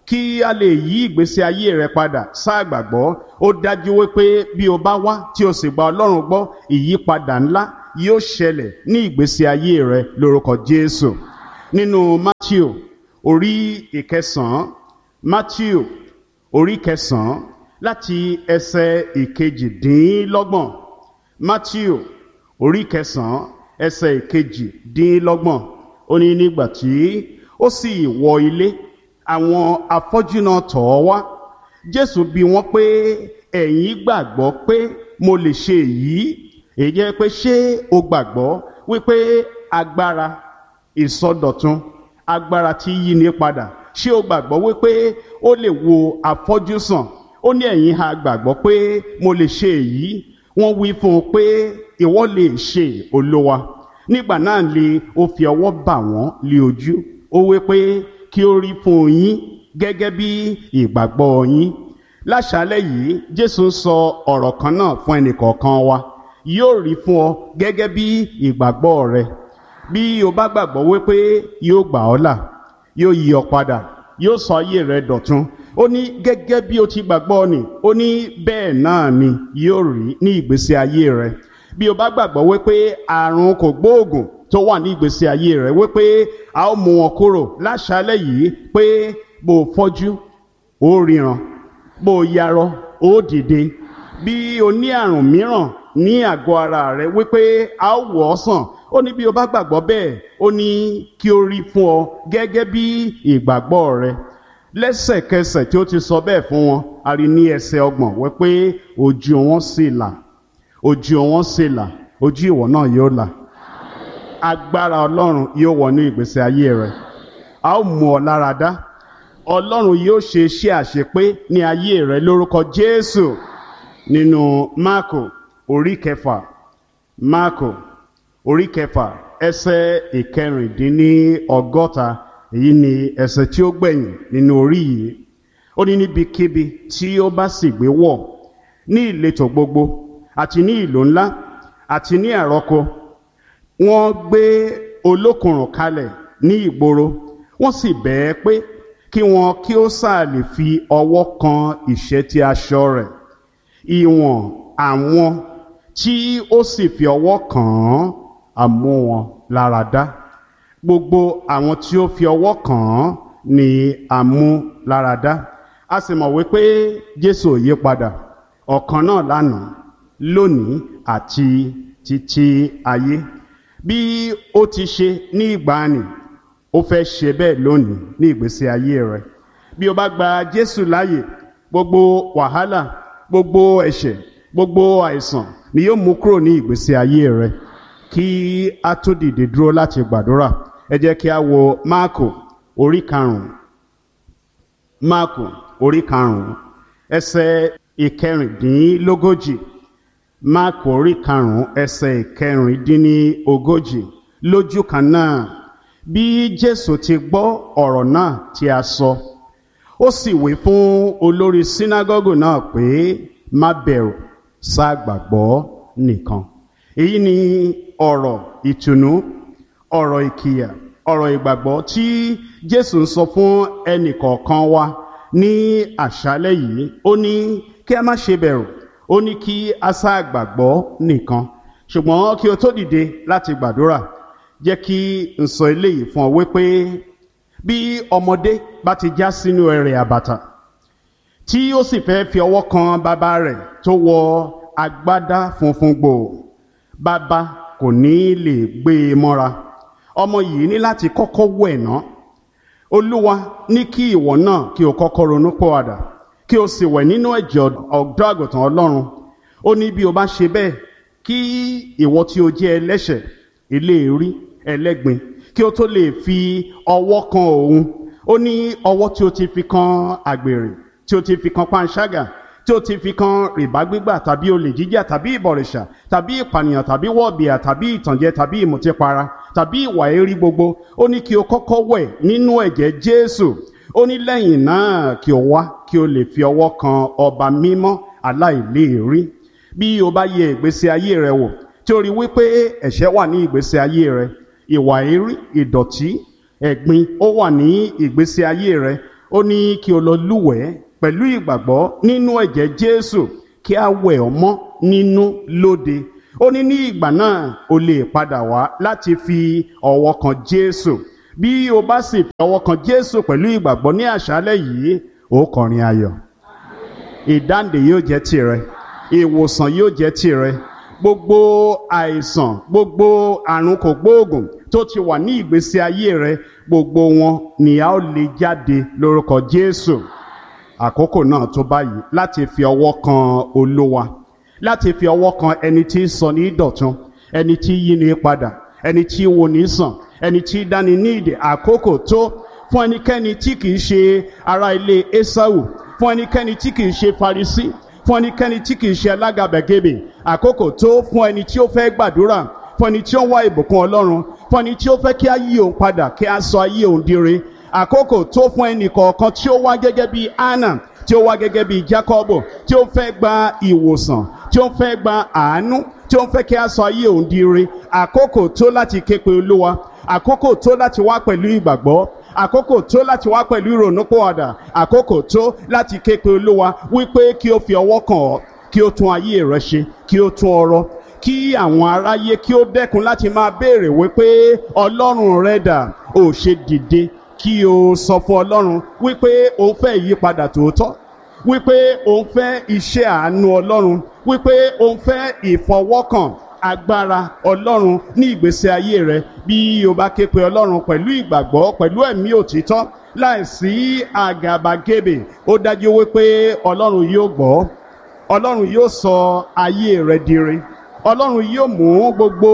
[SPEAKER 2] kí a lè yí ìgbésí ayé rẹ padà sáà gbàgbọ́ ó dájú wípé bí o bá wá tí o sì gba ọlọ́run gbọ́ ìyípadà ńlá yóò ṣẹlẹ̀ ní ìgbésí ayé rẹ lórúkọ jésù nínú matthew orí ìkẹsàn-án matthew orí kẹsàn-án láti ẹsẹ̀ ìkejìdínlọ́gbọ̀n matthew orí kẹsàn-án ẹsẹ̀ ìkejìdínlọ́gbọ̀n ó ní nígbà tí ó sì wọ ilé àwọn afọ́jú náà tọ̀ ọ́ wá jésù bi wọ́n pé ẹ̀yin gbàgbọ́ pé mo lè ṣe èyí èyí jẹ́ pé ṣé o gbàgbọ́ wípé agbára ìsọdọ̀tun agbára tí yí ni padà ṣé o gbàgbọ́ wípé ó lè wo afọ́jú sàn ó ní ẹ̀yin ha gbàgbọ́ pé mo lè ṣe èyí wọ́n wí fún un pé ìwọ lè ṣe olówa nígbà náà lè ó fi ọwọ́ bà wọ́n lé ojú ó wí pé kí ó rí fún yín gẹ́gẹ́ bí ìgbàgbọ́ yín láṣálẹ́ yìí jésù ń sọ ọ̀rọ̀ kan náà fún ẹnìkọ̀ọ̀kan wa yóò rí fún ọ gẹ́gẹ́ bí ìgbàgbọ́ rẹ bí o bá gbàgbọ́ wípé yóò gbà ọ́ là yóò yí ọ padà yóò sọ ayé rẹ dọ̀tun ó ní gẹ́gẹ́ bí o ti gbàgbọ́ ni ó ní bẹ́ẹ̀ náà ni yóò rí ní ìgbésí ayé rẹ bí o bá gbàgbọ́ wípé àrùn kò gbóògùn tó wà ní ìgbésí ayé rẹ wípé a ó mú wọn kúrò láṣálẹ́ yìí pé bó o fọ́jú ó ríran bó o yarọ ó dìde bí o ní àrùn mìíràn ní àgọ́ ara rẹ wípé a ó wọ̀ ọ́ sàn ó ní bí o bá gbàgbọ́ bẹ́ẹ̀ ó ní kí o rí fún ọ gẹ́gẹ́ bí ìgbàgbọ́ rẹ lẹ́sẹ̀kẹsẹ̀ tí ó ti sọ bẹ́ẹ̀ fún wọn a rí ní ẹsẹ̀ ọgbọ̀n wípé ojú wọn sì là ojú wọn sì là ojú ìwọ náà yóò là agbára ọlọ́run yóò wọnú ìgbésí ayé rẹ a ó mú ọ lára dá ọlọ́run yóò ṣe iṣẹ́ àṣepé ní ayé rẹ lórúkọ jésù nínú máàkò orí kẹfà máàkò orí kẹfà ẹsẹ̀ ìkẹrìndínlọ́gọ́ta èyí ni ẹsẹ̀ tí ó gbẹ̀yìn nínú orí yìí ó ní níbikíbi tí ó bá sì gbé wọ̀ ní ìletò gbogbo àti ní ìlú ńlá àti ní àrọ́kọ wọ́n gbé olókùnrùn kalẹ̀ ní ìgboro wọ́n sì bẹ̀ẹ́ pé kí wọn kí ó sáà lè fi ọwọ́ kan ìṣẹ́tí aṣọ rẹ̀ ìwọ̀n àwọn tí ó sì fi ọwọ́ kàn án àmú wọn lára dá gbogbo àwọn tí ó fi ọwọ́ kàn án ni àmú lára dá a sì mọ̀ wípé jésù ò yí padà ọ̀kan náà lánàá lónìí àti títí ayé bí ó ti ṣe ní ìgbàanì ó fẹ́ ṣe bẹ́ẹ̀ lónìí ní ìgbésí ayé rẹ bí o bá gba jésù láàyè gbogbo wàhálà gbogbo ẹ̀ṣẹ̀ gbogbo àìsàn ni yóò mú kúrò ní ìgbésí ayé rẹ kí a tó dìde dúró láti gbàdúrà ẹ jẹ́ kí a wo máàkù orí karùn-ún máàkù orí karùn-ún ẹsẹ̀ ìkẹrìndínlógójì máàkù orí karùn-ún ẹsẹ̀ ìkẹrìndínlógójì lójú kan náà bí jésù ti gbọ́ ọ̀rọ̀ náà tí a sọ ó sì wí fún olórí sínágọ́gù náà pé má bẹ̀rù ṣáà gbàgbọ́ nìkan èyí ni ọ̀rọ̀ ìtùnú ọ̀rọ̀ ìkìyà ọ̀rọ̀ ìgbàgbọ́ tí jésù ń sọ fún ẹnìkọ̀ọ̀kan wa ní àṣálẹ́ yìí ó ní kí a má ṣe bẹ̀rù ó ní kí a ṣáà gbàgbọ́ nìkan ṣùgbọ́n kí o tó dìde láti gbàdúrà jẹ́ kí n sọ eléyìí fún ọ wípé bí ọmọdé bá ti já sínú ẹrẹ̀ àbàtà tí ó sì fẹ́ fi ọwọ́ kan bàbá rẹ̀ tó wọ agbádá funfun gbòò bàbá kò ní lè gbé e mọ́ra ọmọ yìí ní láti kọ́kọ́ wẹ̀ ná olúwa ní kí ìwọ náà kí o kọ́kọ́ ronú pọ̀wàdà kí o sì wẹ̀ nínú ẹ̀jẹ̀ ọ̀dọ́ àgùntàn ọlọ́run ó ní bí o bá ṣe bẹ́ẹ̀ kí ìwọ tí o jẹ́ ẹlẹ́ṣẹ̀ eléèrí ẹlẹ́gbin kí o tó lè fi ọwọ́ kan òun ó ní ọwọ́ tí o ti fi kan àgbèrè tí o ti fi kan panṣágà tí o ti fi kan rìbá gbígbà tàbí olè jíjà tàbí ìbọ̀rìṣà tàbí ìpànìyàn tàbí wọ̀bìà tàbí ìtànjẹ tàbí ìmùtípara tàbí ìwà èrí gbogbo ó ní kí o kọ́kọ́ wẹ̀ nínú ẹ̀jẹ̀ jésù ó ní lẹ́yìn náà kí o wá kí o lè fi ọwọ́ kan ọba mímọ́ aláìléèrí bí o bá yẹ ìgbésí ayé rẹ wò tí o rí wípé ẹ̀ṣẹ̀ wà ní ìgbésí ayé rẹ ìwà èrí ìdọ̀tí ẹ̀gbin ó wà ní ìgbésí ayé rẹ ó ní kí o lọ lúwẹ̀ẹ́ pẹ̀lú ìgbàgbọ́ nínú ẹ̀jẹ̀ jésù kí a wẹ̀ ọ́ mọ́ nínú lóde ó ní ní ìgbà náà o lè padà wá láti fi ọwọ́ kan jésù bí o bá sì fi ọwọ́ kan jésù pẹ̀lú ìgbàgbọ́ ní àṣálẹ́ yìí ó kọrin ayọ̀ ìdáǹdè yóò jẹ́ tirẹ̀ ìwòsàn yóò jẹ́ tirẹ̀ gbogbo àìsàn gbogbo àrùn kògbóògùn tó ti wà ní ìgbésí ayé rẹ gbogbo wọn ni a ó lè jáde lórúkọ jésù àkókò náà tó báyìí láti fi ọwọ́ kan olówa láti fi ọwọ́ kan ẹni tí ń sọ ní dọ̀tun ẹni tí yí ni padà ẹni tí wo ní sàn ẹni tí dáni ní ìdè àkókò tó fún ẹnikẹ́ni tí kìí ṣe ará ilé esau fún ẹnikẹ́ni tí kìí ṣe farisi fún ẹnikẹ́ni tí kìí ṣe alágàbẹ̀gẹ̀bẹ̀ àkókò tó fún ẹni tí ó fẹ́ gbàdúrà fún ẹni tí ó ń wá ìbùkún ọlọ́run fún ẹni tí ó fẹ́ kí á yí òun padà kí á sọ ayé òun dire àkókò tó fún ẹnì kọ̀ọ̀kan tí ó wá gẹ́gẹ́ bí anna tí ó wá gẹ́gẹ́ bí jacobo tí ó fẹ́ gba ìwòsàn tí ó fẹ́ gba àánú tí ó fẹ́ kí á sọ ayé òun dire àkókò tó láti ké pe olúwa àkókò tó láti wá pẹ̀lú ìgbàgbọ́ àkókò tó láti wá pẹ̀lú ìrònúpọ̀wàdà àkókò tó láti ké pe olúwa wípé kí o fi ọwọ́ kàn ọ́ kí o tún ayé rẹ ṣe kí o tún ọrọ̀ kí àwọn aráyé kí ó dẹ́kun láti máa béèrè wípé ọlọ́run rẹ dà ó ṣe dìde kí o sọ fún ọlọ́run wípé o fẹ́ ìyípadà tòótọ́ wípé o fẹ́ iṣẹ́ àánú ọlọ́run wípé o fẹ́ ìfọwọ́kàn agbára ọlọ́run ní ìgbésí ayé rẹ bí o bá ké pe ọlọ́run pẹ̀lú ìgbàgbọ́ pẹ̀lú ẹ̀mí òtítọ́ láìsí àgàbàgebè ó dájú wípé ọlọ́run yóò gbọ́ ọlọ́run yóò sọ ayé rẹ dire ọlọ́run yóò mú gbogbo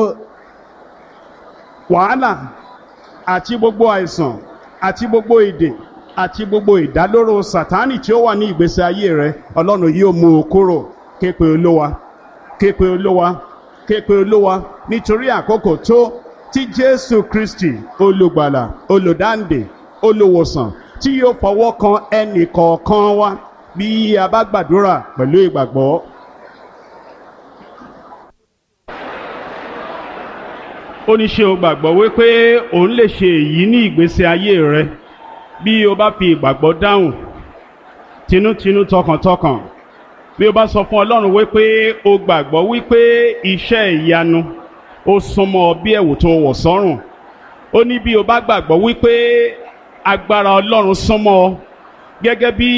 [SPEAKER 2] wàhálà àti gbogbo àìsàn àti gbogbo èdè àti gbogbo ìdálóró sàtánì tí ó wà ní ìgbésí ayé rẹ ọlọ́run yóò mú o kúrò ké pe olówa ké pe olówa ké pe olówa nítorí àkókò tó tí jésù kristi olùgbàlà olùdáǹdè olùwòsàn tí yóò fọwọ́ kan ẹnì kọ̀ọ̀kan wa bí a bá gbàdúrà pẹ̀lú ìgbàgbọ́. ó ní ṣé o gbàgbọ́ wípé òun lè ṣe èyí ní ìgbésí ayé rẹ bí o bá fi ìgbàgbọ́ dáhùn tinútinú tọkàntọkàn bí o bá sọ fún ọlọ́run wípé o gbàgbọ́ wípé iṣẹ́ ìyanu ó súnmọ́ bí ẹ̀wù tó wọ̀ sọ́rùn ó ní bí o bá gbàgbọ́ wípé agbára ọlọ́run súnmọ́ ọ gẹ́gẹ́ bí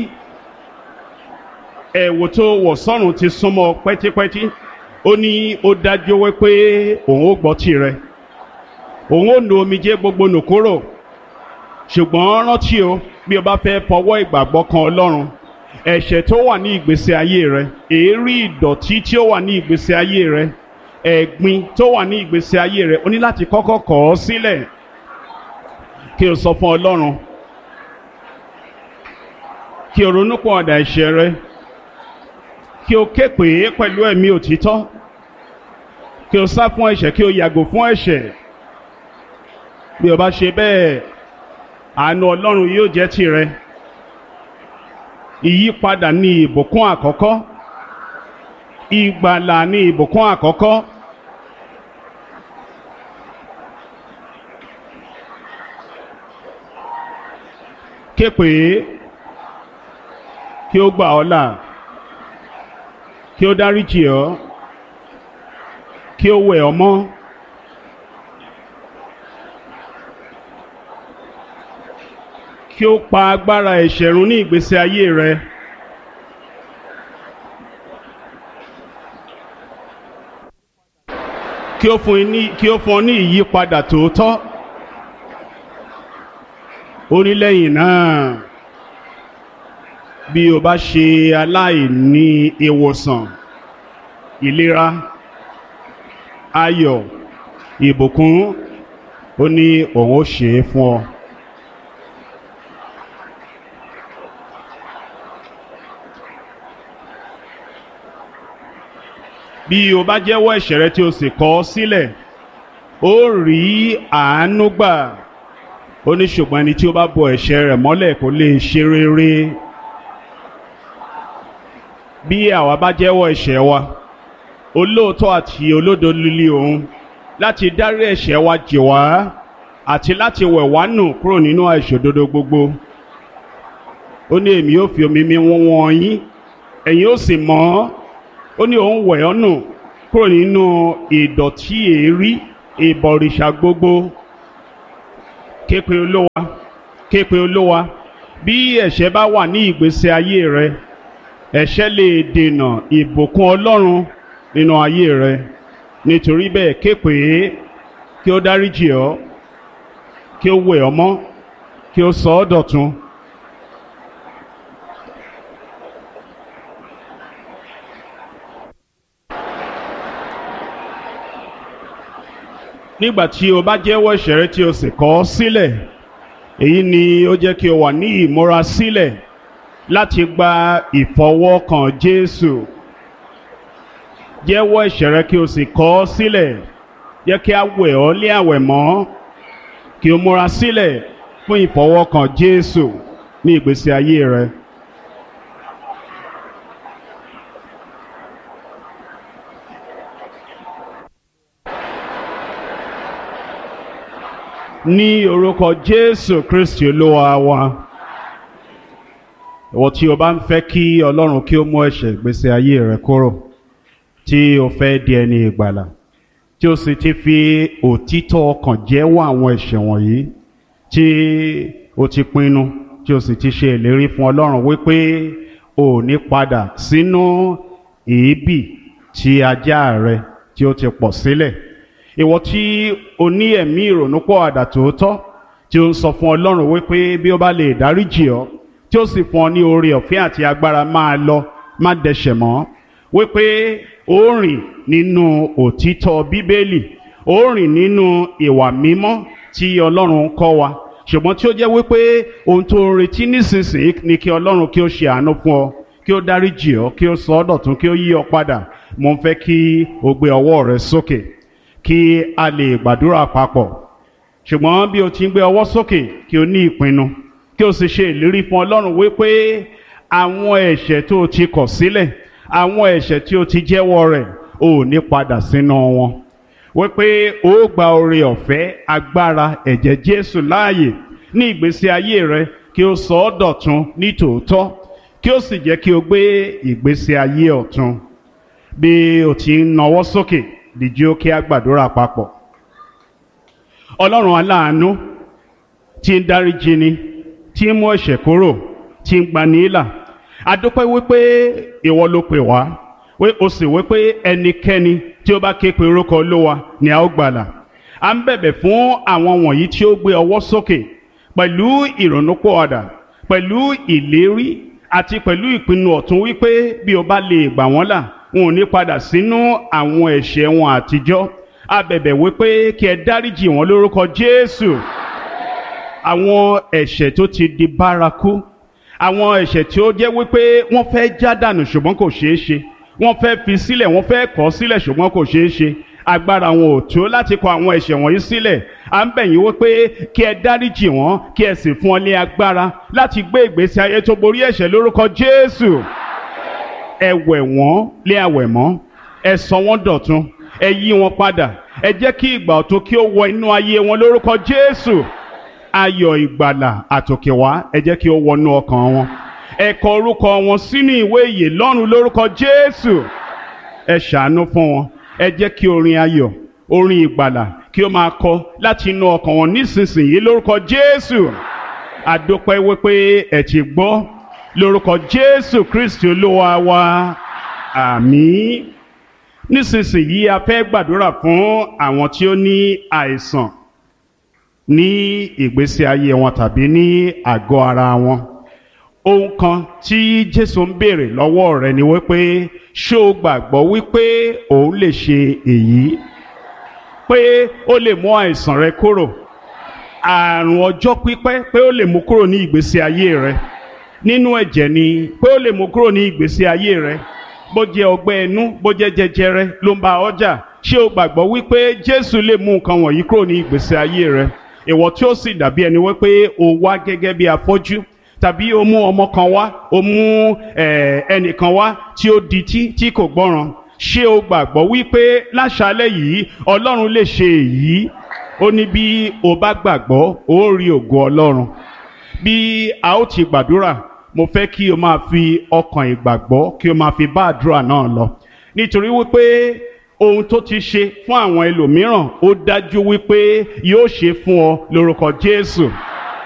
[SPEAKER 2] ẹ̀wù tó wọ̀ sọ́rùn ti súnmọ́ ọ pẹ́típẹ́tí ó ní ó dájú wípé òun ó gbọ́ tirẹ̀ òun ó nu omijé gbogbo nù kúrò ṣùgbọ́n rántí o bí o bá fẹ́ fọwọ́ ìgbàgbọ́ kan ọlọ́run ẹ̀ṣẹ̀ tó wà ní ìgbésí ayé rẹ èérí ìdọ̀tí tí ó wà ní ìgbésí ayé rẹ ẹ̀gbin tó wà ní ìgbésí ayé rẹ o ní láti kọ́kọ́ kọ̀ ọ́ sílẹ̀ kí o sọ fún ọlọ́run kí o ronú pọ̀ ọ̀dà ẹ̀ṣẹ̀ rẹ kí o ké pè é pẹ̀lú ẹ̀mí òtítọ́ kí o sá fún ẹ̀ṣẹ̀ kí o yàgò fún ẹ̀ṣẹ̀ bí o bá ṣe bẹ́ẹ̀ àánú ọlọ́run yóò jẹ́ tirẹ̀ ìyípadà ní ìbùkún àkọ́kọ́ ìgbàlà ní ìbùkún àkọ́kọ́ ké pè é kí ó gbà ọ́ là kí ó dáríjì ọ́ kí ó wẹ̀ ọ́ mọ́. kí ó pa agbára ẹ̀ṣẹ̀ run ní ìgbésí ayé rẹ. kí ó fún ní kí ó fún ọ ní ìyípadà tòótọ́. ó ní lẹ́yìn náà bí o bá ṣe aláìní ìwòsàn ìlera ayọ̀ ìbùkún ó ní òun ó ṣe é fún ọ. bí o bá jẹ́wọ́ ẹ̀ṣẹ̀ rẹ tí o sì kọ̀ ọ́ sílẹ̀ ó rí àánú gbà ó ní ṣùgbọ́n ẹni tí ó bá bo ẹ̀ṣẹ̀ rẹ̀ mọ́lẹ̀ kò lè ṣe rere bí àwa bá jẹ́wọ́ ẹ̀ṣẹ̀ wa olóòótọ́ àti olódo lílé òun láti dárí ẹ̀ṣẹ̀ wa jì wá àti láti wẹ̀ wá nù kúrò nínú àìṣòdodo gbogbo ó ní èmi ó fi omi mi wọ́n wọ́n yín ẹ̀yin ó sì mọ́ ó ní òun wẹ̀ ọ́ nù kúrò nínú ìdọ̀tí èérí ìbọ̀rìṣà gbogbo képe olówa képe olówa bí ẹ̀ṣẹ̀ bá wà ní ìgbésí ayé rẹ ẹ̀ṣẹ̀ lè dènà ìbùkún ọlọ́run nínú ayé rẹ nítorí bẹ́ẹ̀ képe kí ó dáríjì ọ́ kí ó wẹ̀ ọ́ mọ́ kí ó sọ ọ́ dọ̀tun. nígbà tí o bá jẹ́wọ́ ẹ̀ṣẹ̀ rẹ tí o sì kọ̀ ọ́ sílẹ̀ èyí ni ó jẹ́ kí o wà ní ìmúra sílẹ̀ láti gba ìfọwọ́kàn Jésù jẹ́wọ́ ẹ̀ṣẹ̀ rẹ kí o sì kọ̀ ọ́ sílẹ̀ jẹ́ kí a wẹ̀ ọ́ lé àwẹ̀ mọ́ kí o múra sílẹ̀ fún ìfọwọ́kàn Jésù ní ìgbésí ayé rẹ. ní orúkọ Jésù Kristi Olúwa wa ìwọ tí o bá ń fẹ́ kí Ọlọ́run kí ó mú ẹ̀ṣẹ̀ ìgbésí ayé rẹ kúrò tí o fẹ́ di ẹni ìgbàlà tí o sì ti fi òtítọ́ ọkàn jẹ́wọ́ àwọn ẹ̀ṣẹ̀ wọ̀nyí tí o ti pinnu tí o sì ti ṣe ìlérí fún Ọlọ́run wípé o ò ní padà sínú èébì tí ajá rẹ tí o ti pọ̀ sílẹ̀ ìwọ tí o ní ẹ̀mí ìrònúpọ̀ àdà tòótọ́ tí o ń sọ fún Ọlọ́run wípé bí ó bá lè dáríjì ọ́ tí ó sì fún ọ ní oore ọ̀fẹ́ àti agbára máa lọ má dẹ̀ṣẹ̀ mọ́ wípé ó rìn nínú òtítọ́ Bíbélì ó rìn nínú ìwà mímọ́ tí Ọlọ́run kọ́ wa ṣùgbọ́n tí ó jẹ́ wípé ohun tó ń retí nísinsìnyí ni kí Ọlọ́run kí ó ṣe àánú fún ọ kí ó dáríjì ọ́ kí ó sọ ọ́ dọ̀tun kí ó yí ọ padà mo ń fẹ́ kí o gbé ọwọ́ rẹ sókè kí a lè gbàdúrà papọ̀ ṣùgbọ́n bí o ti ń gbé ọwọ́ sókè kí o ní ìpinnu kí o sì ṣe ìlérí fún Ọlọ́run wípé àwọn ẹ̀ṣẹ̀ tó o ti kọ̀ sílẹ̀ àwọn ẹ̀ṣẹ̀ tí o ti jẹ́wọ́ rẹ̀ o ò ní padà sínú wọn wípé o ó gba oore ọ̀fẹ́ agbára ẹ̀jẹ̀ Jésù láàyè ní ìgbésí ayé rẹ kí o sọ ọ́ dọ̀tun ní tòótọ́ kí o sì jẹ́ kí o gbé ìgbésí ayé ọ̀tun bí o ti ń nawọ́ sókè dìjí ó kí a gbàdúrà papọ̀ ọlọ́run aláàánú tí ń dáríjì ni tí ń mú ẹ̀ṣẹ̀ kúrò tí ń gbani ìlà adúpẹ́ wípé ìwọ ló pè wá wí o sì wípé ẹnikẹ́ni tí ó bá ké pe orúkọ olówa ni a ó gbàlà à ń bẹ̀bẹ̀ fún àwọn wọ̀nyí tí ó gbé ọwọ́ sókè pẹ̀lú ìrònúpọ̀ọ̀dà pẹ̀lú ìlérí àti pẹ̀lú ìpinnu ọ̀tún wípé bí o bá lè gbà wọ́n là wọn ò ní padà sínú àwọn ẹ̀ṣẹ̀ wọn àtijọ́ a bẹ̀bẹ̀ wípé kí ẹ dáríjì wọn lórúkọ Jésù àwọn ẹ̀ṣẹ̀ tó ti di bárakú àwọn ẹ̀ṣẹ̀ tí ó jẹ́ wípé wọ́n fẹ́ já dànù ṣùgbọ́n kò ṣeé ṣe wọ́n fẹ́ fi sílẹ̀ wọ́n fẹ́ kọ̀ sílẹ̀ ṣùgbọ́n kò ṣeé ṣe agbára wọn ò tó láti kọ̀ àwọn ẹ̀ṣẹ̀ wọ̀nyí sílẹ̀ à ń bẹ̀ yín wípé kí ẹ dáríjì wọn kí ẹ sì fún ọ ní agbára láti gbé ìgbésí ayé tó borí ẹ̀ṣẹ̀ lórúkọ Jésù ẹ wẹ̀ wọ́n lé àwẹ̀ mọ́ ẹ sọ wọ́n dọ̀tun ẹ yí wọn padà ẹ jẹ́ kí ìgbà ọ̀tun kí ó wọ inú ayé wọn lórúkọ Jésù ayọ̀ ìgbàlà àtòkèwá ẹ jẹ́ kí ó wọnú ọkàn wọn ẹ kọ orúkọ wọn sínú ìwé ìyè lọ́run lórúkọ Jésù ẹ ṣàánú fún wọn ẹ jẹ́ kí orin ayọ̀ orin ìgbàlà kí ó máa kọ láti inú ọkàn wọn nísinsìnyí lórúkọ Jésù àdópẹ́ wípé ẹ ti gbọ́ lórúkọ Jésù Kristi Olúwa wa àmín nísinsìnyí a fẹ́ gbàdúrà fún àwọn tí ó ní àìsàn ní ìgbésí ayé wọn tàbí ní àgọ́ ara wọn ohun kan tí Jésù ń béèrè lọ́wọ́ rẹ̀ ni wípé ṣé o gbàgbọ́ wípé òun lè ṣe èyí pé ó lè mú àìsàn rẹ kúrò àrùn ọjọ́ pípẹ́ pé ó lè mú kúrò ní ìgbésí ayé rẹ nínú ẹ̀jẹ̀ ni pé ó lè mú kúrò ní ìgbésí ayé rẹ bó jẹ́ ọgbẹ́ inú bó jẹ́ jẹjẹrẹ ló ń bá ọjà ṣé o gbàgbọ́ wípé Jésù lè mú nǹkan wọ̀nyí kúrò ní ìgbésí ayé rẹ ìwọ tí ó sì dàbí ẹni wípé o wá gẹ́gẹ́ bí afọ́jú tàbí o mú ọmọ kan wá o mú ẹnìkan wá tí ó dití tí kò gbọ́ràn ṣé o gbàgbọ́ wípé láṣálẹ́ yìí Ọlọ́run lè ṣe èyí ó ní bí o bá gbàgbọ́ ó rí ògo Ọlọ́run bí a ó ti gbàdúrà mo fẹ́ kí o máa fi ọkàn ìgbàgbọ́ kí o máa fi bá àdúrà náà lọ nítorí wípé ohun tó ti ṣe fún àwọn ẹlòmíràn ó dájú wípé yóò ṣe fún ọ lórúkọ Jésù